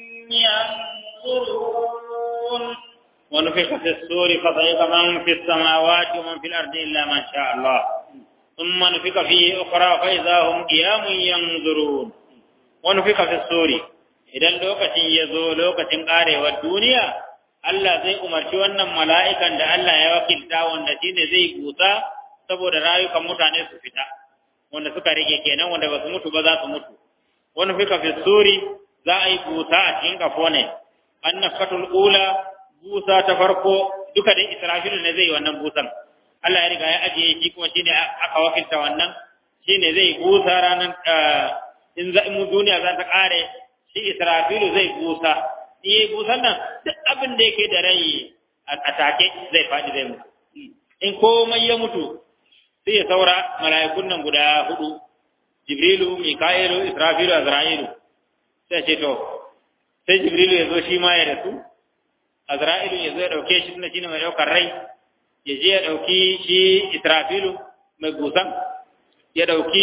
ينظرون ونفخ في السور فصعق من في السماوات ومن في الأرض إلا ما شاء الله ثم نفخ فيه أخرى فإذا هم قيام ينظرون ونفخ في السور idan lokacin ya zo lokacin ƙarewar duniya Allah zai umarci wannan mala'ikan da Allah ya wakilta wanda shi ne zai busa saboda rayukan mutane su fita wanda suka rike kenan wanda ba su mutu ba za su mutu wani fika fi suri za a yi busa a cikin kafo ne an nafatul ula busa ta farko duka da israfilu ne zai yi wannan busan Allah ya riga ya ajiye shi kuma shi ne aka wakilta wannan shi ne zai busa ranar in duniya za ta ƙare shi Israfilu zai busa, in yi busan nan duk abin da yake da rai a take zai faɗi zai mutu. In komai ya mutu sai ya saura mala'ikun nan guda hudu, Jibrilu, Mika'ilu, Israfilu, Azra'ilu. Sai ce to, sai Jibrilu ya zo shi ma ya rasu, Azra'ilu ya zo ya ɗauke shi tunda shi ne mai ɗaukar rai, ya je ya ɗauki shi Israfilu mai busan, ya ɗauki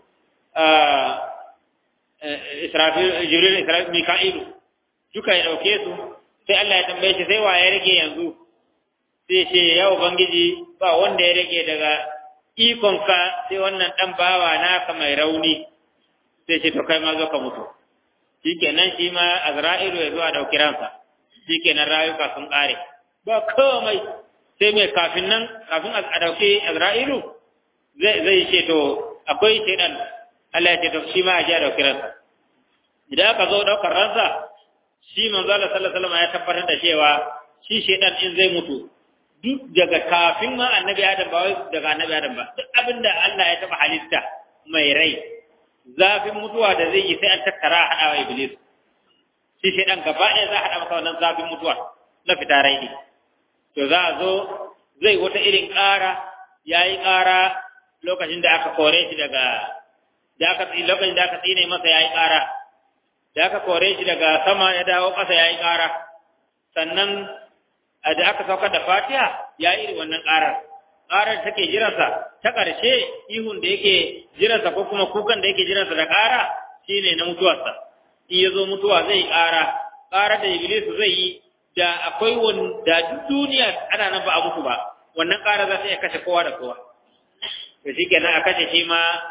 Israfil Jibril Israfil Mika'ilu duka ya dauke su sai Allah ya tambaye shi sai wa ya rage yanzu sai ce ya ubangiji ba wanda ya rage daga ikonka sai wannan dan bawa naka mai rauni sai ce to kai ma zo ka mutu shikenan shi ma Azra'ilu ya zo a dauki ransa shikenan rayuka sun kare ba komai sai mai kafin nan kafin a dauki Azra'ilu zai zai ce to akwai shedan Allah ya ce to shi ma ya dauki ransa idan aka zo daukar ransa shi manzo Allah sallallahu alaihi wasallam ya tabbatar da cewa shi shedan in zai mutu duk daga kafin ma annabi Adam ba wai daga annabi Adam ba duk abinda Allah ya taba halitta mai rai zafin mutuwa da zai yi sai an tattara a hada wa iblis shi shedan gaba ɗaya za a hada masa wannan zafin mutuwa na fita rai ne to za a zo zai wata irin ƙara yayi ƙara lokacin da aka kore shi daga da aka lokacin da aka tsine masa yayi ƙara da aka kore shi daga sama ya dawo ƙasa yayi ƙara sannan da aka saukar da Fatiha yayi irin wannan ƙarar ƙarar take jiransa ta ƙarshe ihun da yake jiransa ko kuma kukan da yake jiransa da ƙara shine na mutuwarsa in ya zo mutuwa zai ƙara ƙarar da Iblis zai yi da akwai wanda duniya ana nan ba a mutu ba wannan ƙara za ta iya kashe kowa da kowa to shikenan a kashe shi ma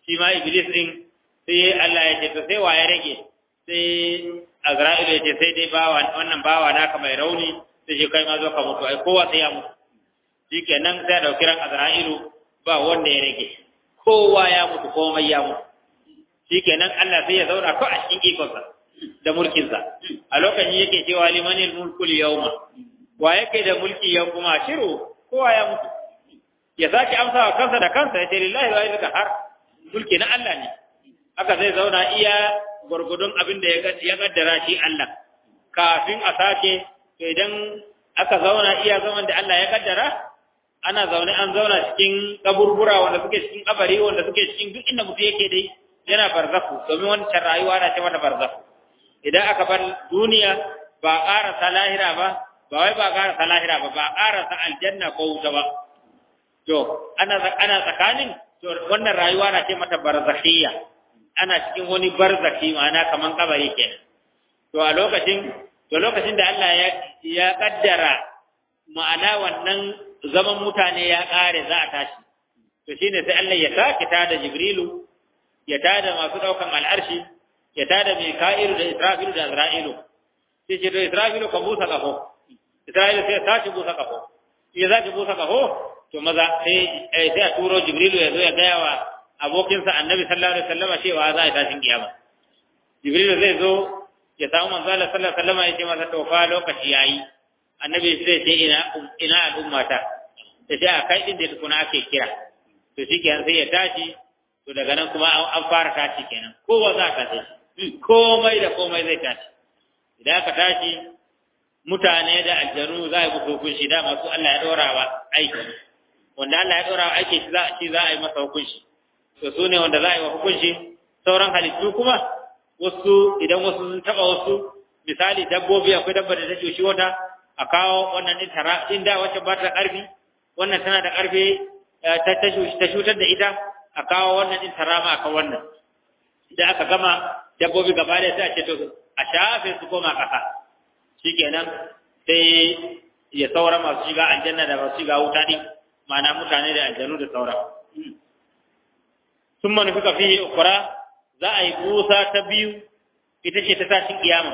shi ma iblis din sai Allah ya ce to sai wa ya rage sai Azra'ilu ya ce sai dai bawa wannan bawa naka mai rauni sai shi kai ma zo ka mutu ai kowa sai ya mutu shikenan sai dauki ran Azra'ilu ba wanda ya rage kowa ya mutu komai ya mutu shikenan Allah sai ya zauna ko a cikin ikonsa da mulkinsa a lokacin yake cewa limanil mulkul yawma wa yake da mulki yau kuma shiru kowa ya mutu ya sake amsa wa kansa da kansa ya ce lillahi wa ilka har mulki na Allah ne haka zai zauna iya gurgudun abin da ya kaddara shi Allah kafin a sake to idan aka zauna iya zaman da Allah ya kaddara ana zaune an zauna cikin kaburbura wanda suke cikin kabari wanda suke cikin duk inda mutum yake dai yana barzaku domin wancan rayuwa na ce mata barzaku idan aka bar duniya ba ƙarasa lahira ba ba wai ba ƙarasa lahira ba ba ƙarasa aljanna ko wuta ba to ana ana tsakanin to wannan rayuwa na ce mata barzakhiyya ana cikin wani barzaki ma'ana kaman kabari kenan to a lokacin to lokacin da Allah ya ya kaddara ma'ana wannan zaman mutane ya ƙare za a tashi to shine sai Allah ya sake tada Jibrilu ya tada masu daukan al'arshi ya tada Mika'ilu da Israfilu da Azra'ilu sai ce to Israfilu ka busa kafo Isra'ilu sai sace busa kafo ya zaki busa kafo to maza sai sai a turo Jibrilu ya zo ya gaya wa abokinsa Annabi sallallahu alaihi wasallam cewa za a tashin kiyama Jibrilu zai zo ya samu manzo Allah sallallahu alaihi wasallam ya ce masa to fa lokaci yayi Annabi sai ce ina ina al'ummata sai a kai din da tukuna ake kira to shikenan sai ya tashi to daga nan kuma an fara tashi kenan kowa za ka tashi komai da komai zai tashi idan aka tashi mutane da aljanu za a yi musu hukunci da masu Allah ya dora wa aiki wanda Allah ya dora wa aiki shi za shi za a yi masa hukunci to su ne wanda za a yi wa hukunci sauran halittu kuma wasu idan wasu sun taba wasu misali dabbobi akwai dabba da take shi wata a kawo wannan din tara din da wacce ba ta karfi wannan tana da karfi ta ta shutar da ita a kawo wannan din tarama akan wannan idan aka gama dabbobi gaba da sai a ce to a shafe su koma kasa shikenan sai ya saura masu shiga aljanna da masu shiga wuta din ma'ana mutane da aljanu da saura sun manufi fiye ukura za a yi busa ta biyu ita ce ta tashin kiyama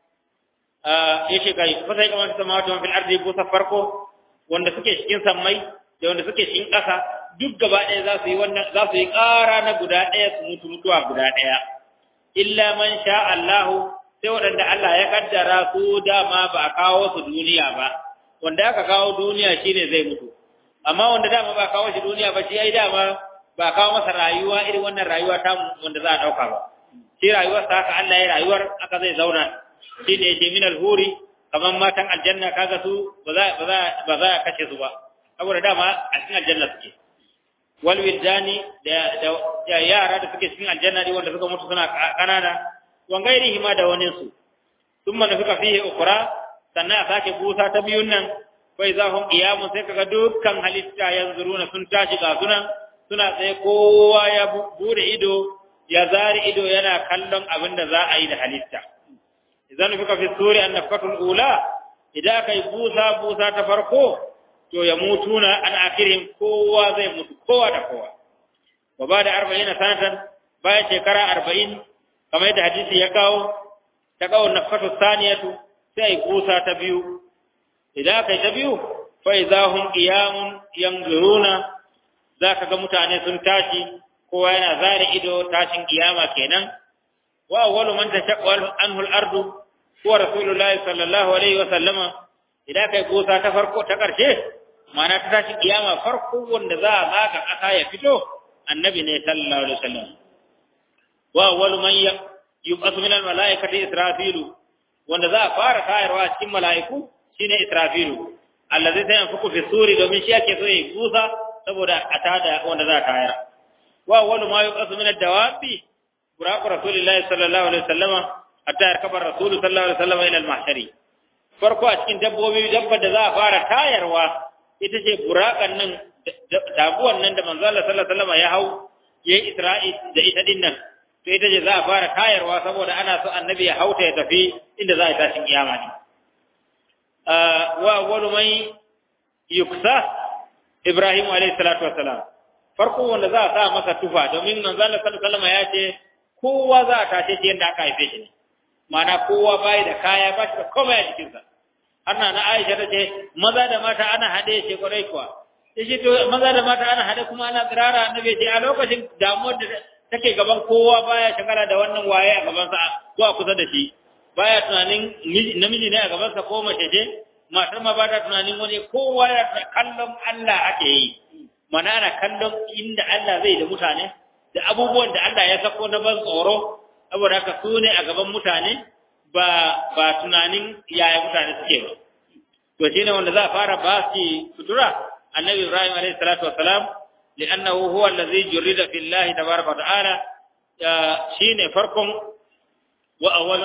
ya ce kai fasa kamar ta sama wata fil arzi busa farko wanda suke cikin sammai da wanda suke cikin ƙasa duk gaba ɗaya za su yi wannan za su yi ƙara na guda ɗaya su mutu mutuwa guda ɗaya illa man sha Allahu sai waɗanda Allah ya kaddara su dama ba a kawo su duniya ba wanda aka kawo duniya shine zai mutu amma wanda dama ba a kawo shi duniya ba shi ai dama ba a kawo masa rayuwa irin wannan rayuwa ta wanda za a ɗauka ba shi rayuwar sa haka Allah ya rayuwar aka zai zauna shi ne yake min alhuri kamar matan aljanna kaga su ba za ba za ba za a kashe su ba saboda dama a cikin aljanna suke wal wijdani da da yara da suke cikin aljanna ne wanda suka mutu suna kanana wan gairihi ma da wani su thumma nafika fihi ukra sannan a sake busa ta biyun nan fa idza hum qiyamun sai kaga dukkan halitta yanzuruna sun tashi ga sunan suna tsaye kowa ya bude ido ya zari ido yana kallon abin da za a yi da halitta idan nafika fi suri an nafkatul ula idan aka yi busa busa ta farko to ya mutuna an akirin kowa zai mutu kowa da kowa wa ba da arba'in sanatan bayan shekara arba'in kamar yadda hadisi ya kawo ta kawo nafatu saniyatu sai kusa ta biyu idan aka yi ta biyu fa idza hum qiyamun yanzuruna zaka ga mutane sun tashi kowa yana zare ido tashin kiyama kenan wa awwalu man tashaqqa anhu al-ardu huwa rasulullahi sallallahu alaihi wa sallama idan kai kusa ta farko ta karshe ma'ana ta tashin kiyama farko wanda za a zaka kasa ya fito annabi ne sallallahu alaihi wasallam wa awwalu man yub'athu min al-mala'ikati israfilu wanda za a fara tayarwa cikin mala'iku shine israfilu allazi sai yanfuku fi suri domin shi yake so ya kusa saboda a tada wanda za a tayar wa awwalu ma yub'athu min ad-dawabi buraqu rasulillahi sallallahu alaihi wasallama hatta yarkaba rasulu sallallahu alaihi wasallama ila al-mahshari farko a cikin dabbobi dabbar da za a fara tayarwa ita ce buraqan nan taguwan nan da manzo Allah sallallahu alaihi wasallama ya hau yayi isra'i da ita din nan to ita ce za a fara tayarwa saboda ana so annabi ya hauta ya tafi inda za a tashin kiyama ne wa awwalu man yuksa ibrahim alayhi salatu wassalam farko wanda za a sa masa tufa domin manzo Allah sallallahu alaihi wasallam ya ce kowa za a tashe shi yadda aka haife shi ne ma'ana kowa bai da kaya ba shi da komai a jikinsa ana na Aisha ta ce maza da mata ana hade shi kwarai kuwa sai shi to maza da mata ana hade kuma ana tsirara annabi ce a lokacin damuwar da take gaban kowa baya shagala da wannan waye a gaban sa ko a kusa da shi baya tunanin namiji ne a gaban sa ko mace ce matar ma ba ta tunanin wani kowa ya kallon Allah ake yi mana ana kallon inda Allah zai da mutane da abubuwan da Allah ya sako na ban tsoro saboda haka su ne a gaban mutane ba ba tunanin yaya mutane suke ba to shine wanda za a fara ba shi sutura annabi Ibrahim alayhi salatu wassalam li'annahu huwa allazi jurida fillahi tabaraka wa ta'ala shine farkon wa awwal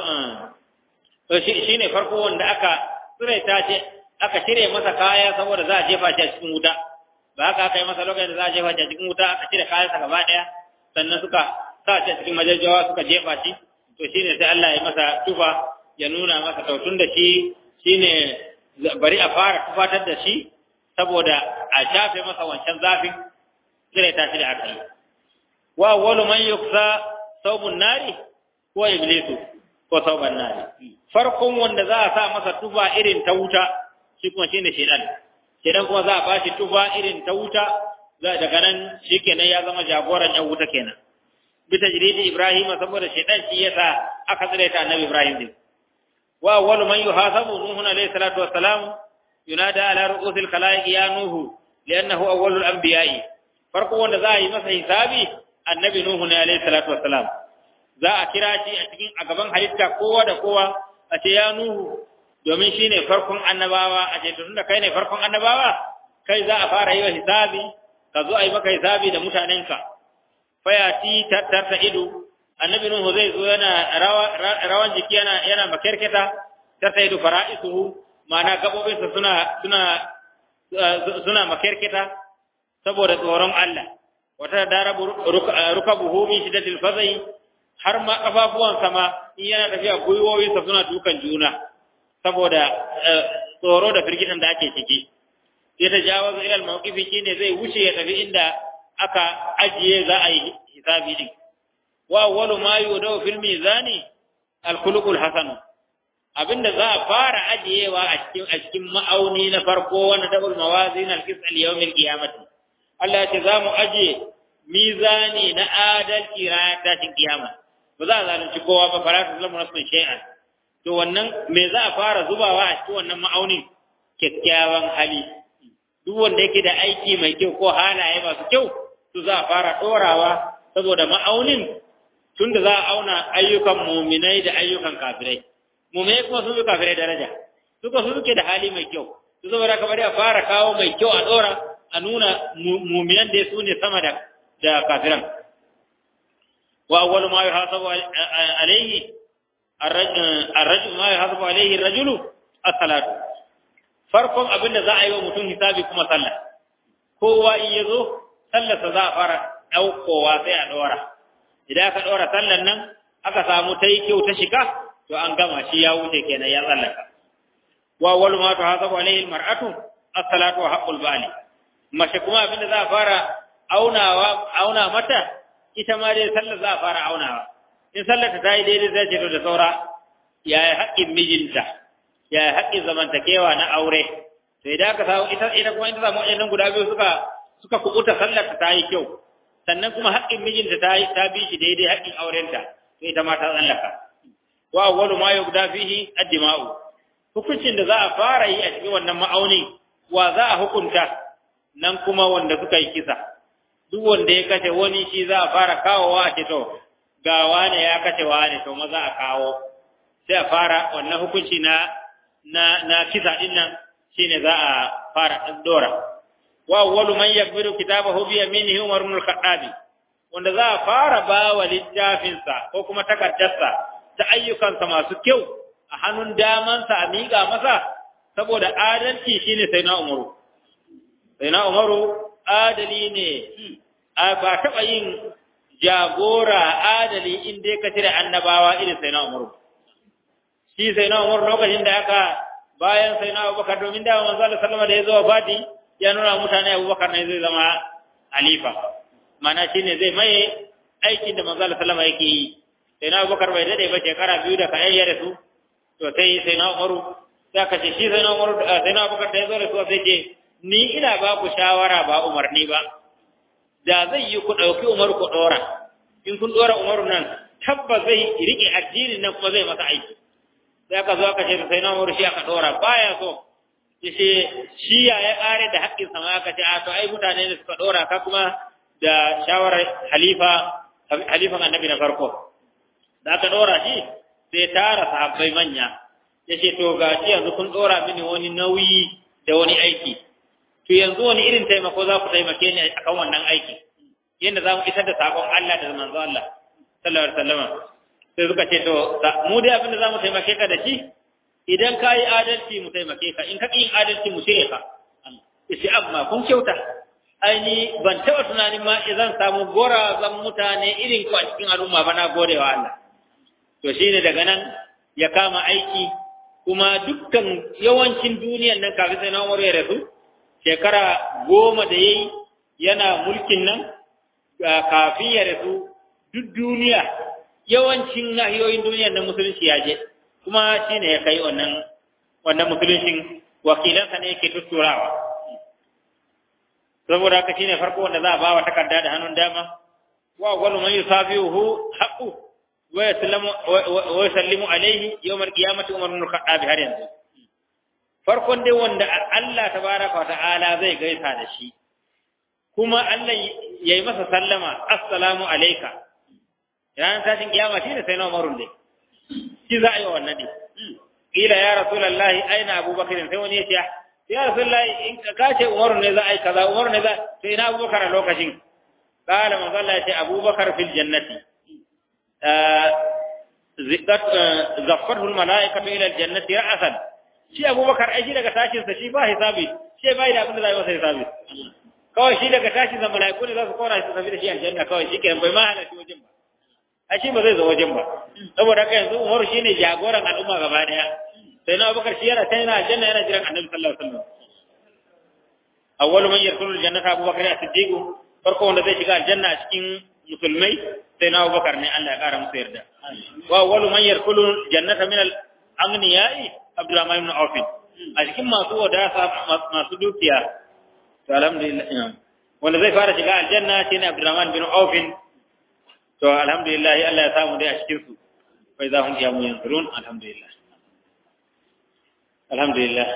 shine farko wanda aka tsiraita ce aka cire masa kaya saboda za a jefa shi a cikin wuta ba haka aka yi masa lokacin da za a jefa shi a cikin wuta aka cire kayansa gaba daya sannan suka sa shi a cikin majajjawa suka jefa shi to shine sai Allah ya masa tufa ya nuna masa tautun da shi shine bari a fara tufatar da shi saboda a shafe masa wancan zafin cire ta shi da aka yi wa awwalu man yuksa saubun nari ko iblisu ko sauban nari farkon wanda za a sa masa tufa irin ta wuta shi kuma shine shedan shedan kuma za a bashi tufa irin ta wuta za daga nan shikenan ya zama jagoran yan wuta kenan bisa jiridi Ibrahim saboda shaitan shi yasa aka tsire ta annabi Ibrahim din wa awwalu man yuhasabu nuhu alayhi salatu wassalam yunada ala ru'usil khalaiq ya nuhu li'annahu awwalul anbiya'i farko wanda za a yi masa hisabi annabi nuhu ne alayhi salatu wassalam za a kira shi a cikin a gaban halitta kowa da kowa a ce ya nuhu domin shine farkon annabawa a ce tunda kai ne farkon annabawa kai za a fara yi wa hisabi ka zo a yi maka hisabi da mutanenka fayati tarta ido annabi nuhu zai zo yana rawan jiki yana yana makerketa tarta ido fara'isuhu ma'ana gabobinsa suna suna suna makerketa saboda tsoron Allah wata darabu rukabuhu min shiddatil fazai har ma kafafuwan sama in yana tafiya gwiwoyinsa suna dukan juna saboda tsoro da firgitan da ake ciki sai ta jawazu ila al-mawqifi shine zai wuce ya tafi inda aka ajiye za a yi hisabi din wa awwalu ma yudaw fil mizani al khuluqul hasan abinda za a fara ajiyewa a cikin a cikin ma'auni na farko wanda tabul mawazin al qis al yawm al qiyamati Allah ya ce za mu ajiye mizani na adalci ranar tashin kiyama ba za a zalunci kowa ba fara su zama nasu shay'an to wannan me za a fara zubawa a cikin wannan ma'aunin kyakkyawan hali duk wanda yake da aiki mai kyau ko halaye masu kyau su za a fara ɗorawa saboda ma'aunin tun da za a auna ayyukan muminai da ayyukan kafirai muminai kuma sun fi kafirai daraja suka su suke da hali mai kyau su saboda ka bari a fara kawo mai kyau a ɗora a nuna muminan da su ne sama da da kafiran wa awwalu ma yuhasabu alayhi الرجل ما يحاسب عليه الرجل الصلاه farkon abin da za a yi wa mutum hisabi kuma sallah kowa in ya zo sallarsa za a fara ɗaukowa sai a ɗora idan aka ɗora sallar nan aka samu ta yi kyau ta shiga to an gama shi ya wuce kenan ya tsallaka wa wal ma tu hasabu alaihi almar'atu as-salatu wa haqqul bali mace kuma abin da za a fara aunawa auna mata ita ma dai sallar za a fara aunawa in sallar ta yi daidai zai ce to da saura yaya haƙƙin mijinta ya haƙƙin zamantakewa na aure to idan aka samu ita ita kuma ita samu waɗannan guda biyu suka suka kubuta sallar ta yi kyau sannan kuma haƙƙin mijinta ta yi ta bi shi daidai haƙƙin aurenta to ita ma ta tsallaka wa awwalu ma yubda fihi ad-dima'u hukuncin da za a fara yi a cikin wannan ma'auni wa za a hukunta nan kuma wanda suka yi kisa duk wanda ya kace wani shi za a fara kawowa a ce to ga wane ya kace wane to maza a kawo sai a fara wannan hukunci na na na kisa din nan shine za a fara dora wa awwalu man yakbiru kitabahu bi yaminihi Umar ibn al-Khattab wanda za a fara ba wa littafin sa ko kuma takaddarsa ta ayyukansa masu kyau a hannun damansa a miƙa masa saboda adalci shine sai na Umaru sai na Umaru adali ne ba taɓa yin jagora adali in dai ka cire annabawa irin sai na Umaru shi sai na Umar lokacin da aka bayan sai na Abubakar domin da manzo Allah sallama da ya zo fati ya nuna mutane Abubakar ne zai zama halifa mana shine zai maye aikin da manzo Allah sallama yake yi sai na Abubakar bai dade ba shekara biyu da kayan ya rasu to sai sai na Umaru sai ka ce shi sai na Umaru sai na Abubakar da ya zo da su sai ce ni ina ba ku shawara ba umarni ba da zai yi ku dauki Umaru ku dora in kun dora Umaru nan tabba zai rike addinin nan kuma zai masa aiki sai aka zo aka ce sai na Umaru shi aka dora baya so yace shi ya ya kare da haƙƙin sama aka ce a to ai mutane ne suka dora ka kuma da shawarar halifa halifan annabi na farko da aka dora shi sai tara sahabbai manya yace to ga shi yanzu kun dora mini wani nauyi da wani aiki to yanzu wani irin taimako za ku taimake ni akan wannan aiki yadda za mu isar da sakon Allah da manzo Allah sallallahu alaihi wasallam sai suka ce to mu dai abin da za mu taimake ka da shi idan ka yi adalci mu taimake ka in ka yin adalci mu cire ka yace amma kun kyauta aini ban taɓa tunanin ma zan samu gorazan mutane irin ku a cikin al'umma ba na gode wa Allah to shine daga nan ya kama aiki kuma dukkan yawancin duniyan nan kafin sai na Umar ya rasu shekara goma da yayi yana mulkin nan kafin ya rasu duk duniya yawancin nahiyoyin duniyan nan musulunci ya je kuma shine ya kai wannan wannan musuluncin wakilansa ne yake tutturawa saboda haka shine farko wanda za a ba wa takarda da hannun dama wa awwalu man yusafihu haqqu wa yasallamu wa yusallimu alayhi yawm al-qiyamati umar ibn al-khattab har yanzu farkon dai wanda Allah tabaraka wa ta'ala zai gaisa da shi kuma Allah yayi masa sallama assalamu alayka ranar tashin kiyama shine sai na umarun dai shi za a yi wannan dai kila ya rasulullahi aina abubakar sai wani ya ce ya rasulullahi in ka ce umaru ne za a yi kaza umaru ne za to ina abubakar a lokacin qala manzo Allah ya ce abubakar fil jannati zikat zaffarhu al malaikatu ila al jannati ra'san shi abubakar ai shi daga tashin sa shi ba hisabi shi bai da abin da zai masa hisabi kawai shi daga tashin sa malaiku ne za su kora shi tafi da shi aljanna kawai shi kenan bai ma halarci wajen ba ai shi ba zai zo wajen ba saboda haka yanzu umaru shine jagoran al'umma gaba daya sai na abubakar shi yana can yana aljanna yana jiran annabi sallallahu alaihi wasallam awwalu man yadkhulu aljannata abubakar as-siddiq farko wanda zai shiga aljanna a cikin musulmai sai na abubakar ne Allah ya kara musu yarda wa awwalu man yadkhulu aljannata min al-aghniyai abdurrahman ibn auf a cikin masu wadata masu dukiya to alhamdulillah wanda zai fara shiga aljanna shine abdurrahman bin auf to alhamdulillah Allah ya samu dai a cikin su fa idza hum qiyamun yanzurun alhamdulillah alhamdulillah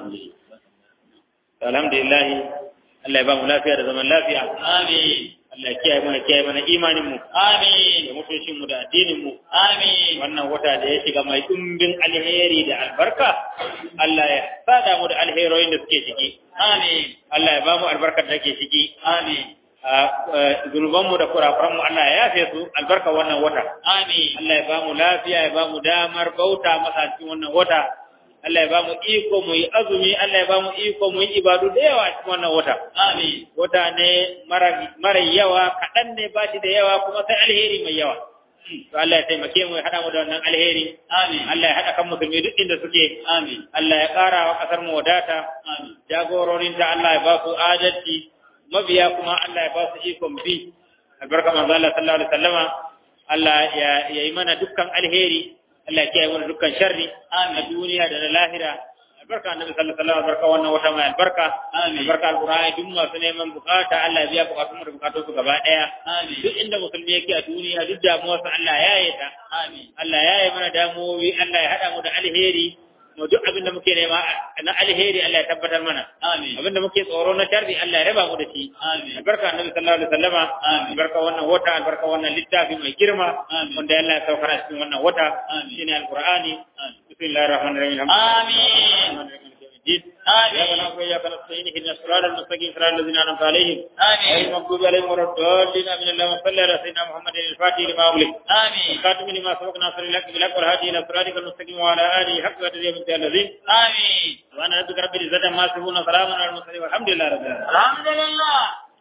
alhamdulillah Allah ya ba mu lafiya da zaman lafiya Amin. Allah ya kiyaye mana kiyaye mana imanin mu Amin. da mutuncin mu da addinin mu Amin. wannan wata da ya shiga mai dumbin alheri da albarka Allah ya sada mu da alheroyin da suke ciki Amin. Allah ya ba mu albarkar da ke ciki Amin. zunubanmu da kurakuranmu Allah ya yafe su albarka wannan wata Amin. Allah ya ba mu lafiya ya ba mu damar bauta masa cikin wannan wata Allah ya ba mu iko mu yi azumi Allah ya ba mu iko mu yi ibadu da yawa a cikin wannan wata Amin. wata ne mara mara yawa kaɗan ne ba shi da yawa kuma sai alheri mai yawa to Allah ya taimake mu ya haɗa mu da wannan alheri Amin. Allah ya haɗa kan musulmi duk inda suke Amin. Allah ya ƙara wa ƙasar mu wadata Amin. jagororinta Allah ya ba su adalci mabiya kuma Allah ya ba su ikon bi albarka manzo Allah sallallahu alaihi wasallama Allah ya yi mana dukkan alheri Allah ya kiyaye mana dukkan sharri a duniya da na lahira albarka annabi sallallahu alaihi wasallam albarka wannan wata mai albarka Amin. albarka alqur'ani duk masu neman bukata Allah ya biya bukatun mu da bukatun su gaba daya Amin. duk inda musulmi yake a duniya duk damuwarsa Allah ya yi ta Amin. Allah ya yi mana damuwowi Allah ya hada mu da alheri mu duk abin da muke nema na alheri Allah ya tabbatar mana Amin. abinda muke tsoro na sharri Allah ya raba mu da shi Amin. albarka annabi sallallahu alaihi wasallama Amin. albarka wannan wata albarka wannan littafi mai girma Amin. wanda Allah ya saukar a cikin wannan wata Amin. shine alqur'ani Amin. bismillahir rahmanir rahim Amin. إياك آمين. نعبد وإياك نستعين اهدنا الصراط المستقيم صراط الذين أنعمت عليهم غير آمين. المغضوب عليهم ولا الضالين آمين اللهم صل على سيدنا محمد الفاتح لما أغلق آمين. الخاتم لما سبق ناصر الحق بالحق والهادي إلى صراطك المستقيم وعلى آله حق قدره من الذين آمين. سبحان ربك رب العزة عما يصفون وسلام على المرسلين والحمد لله رب العالمين الحمد لله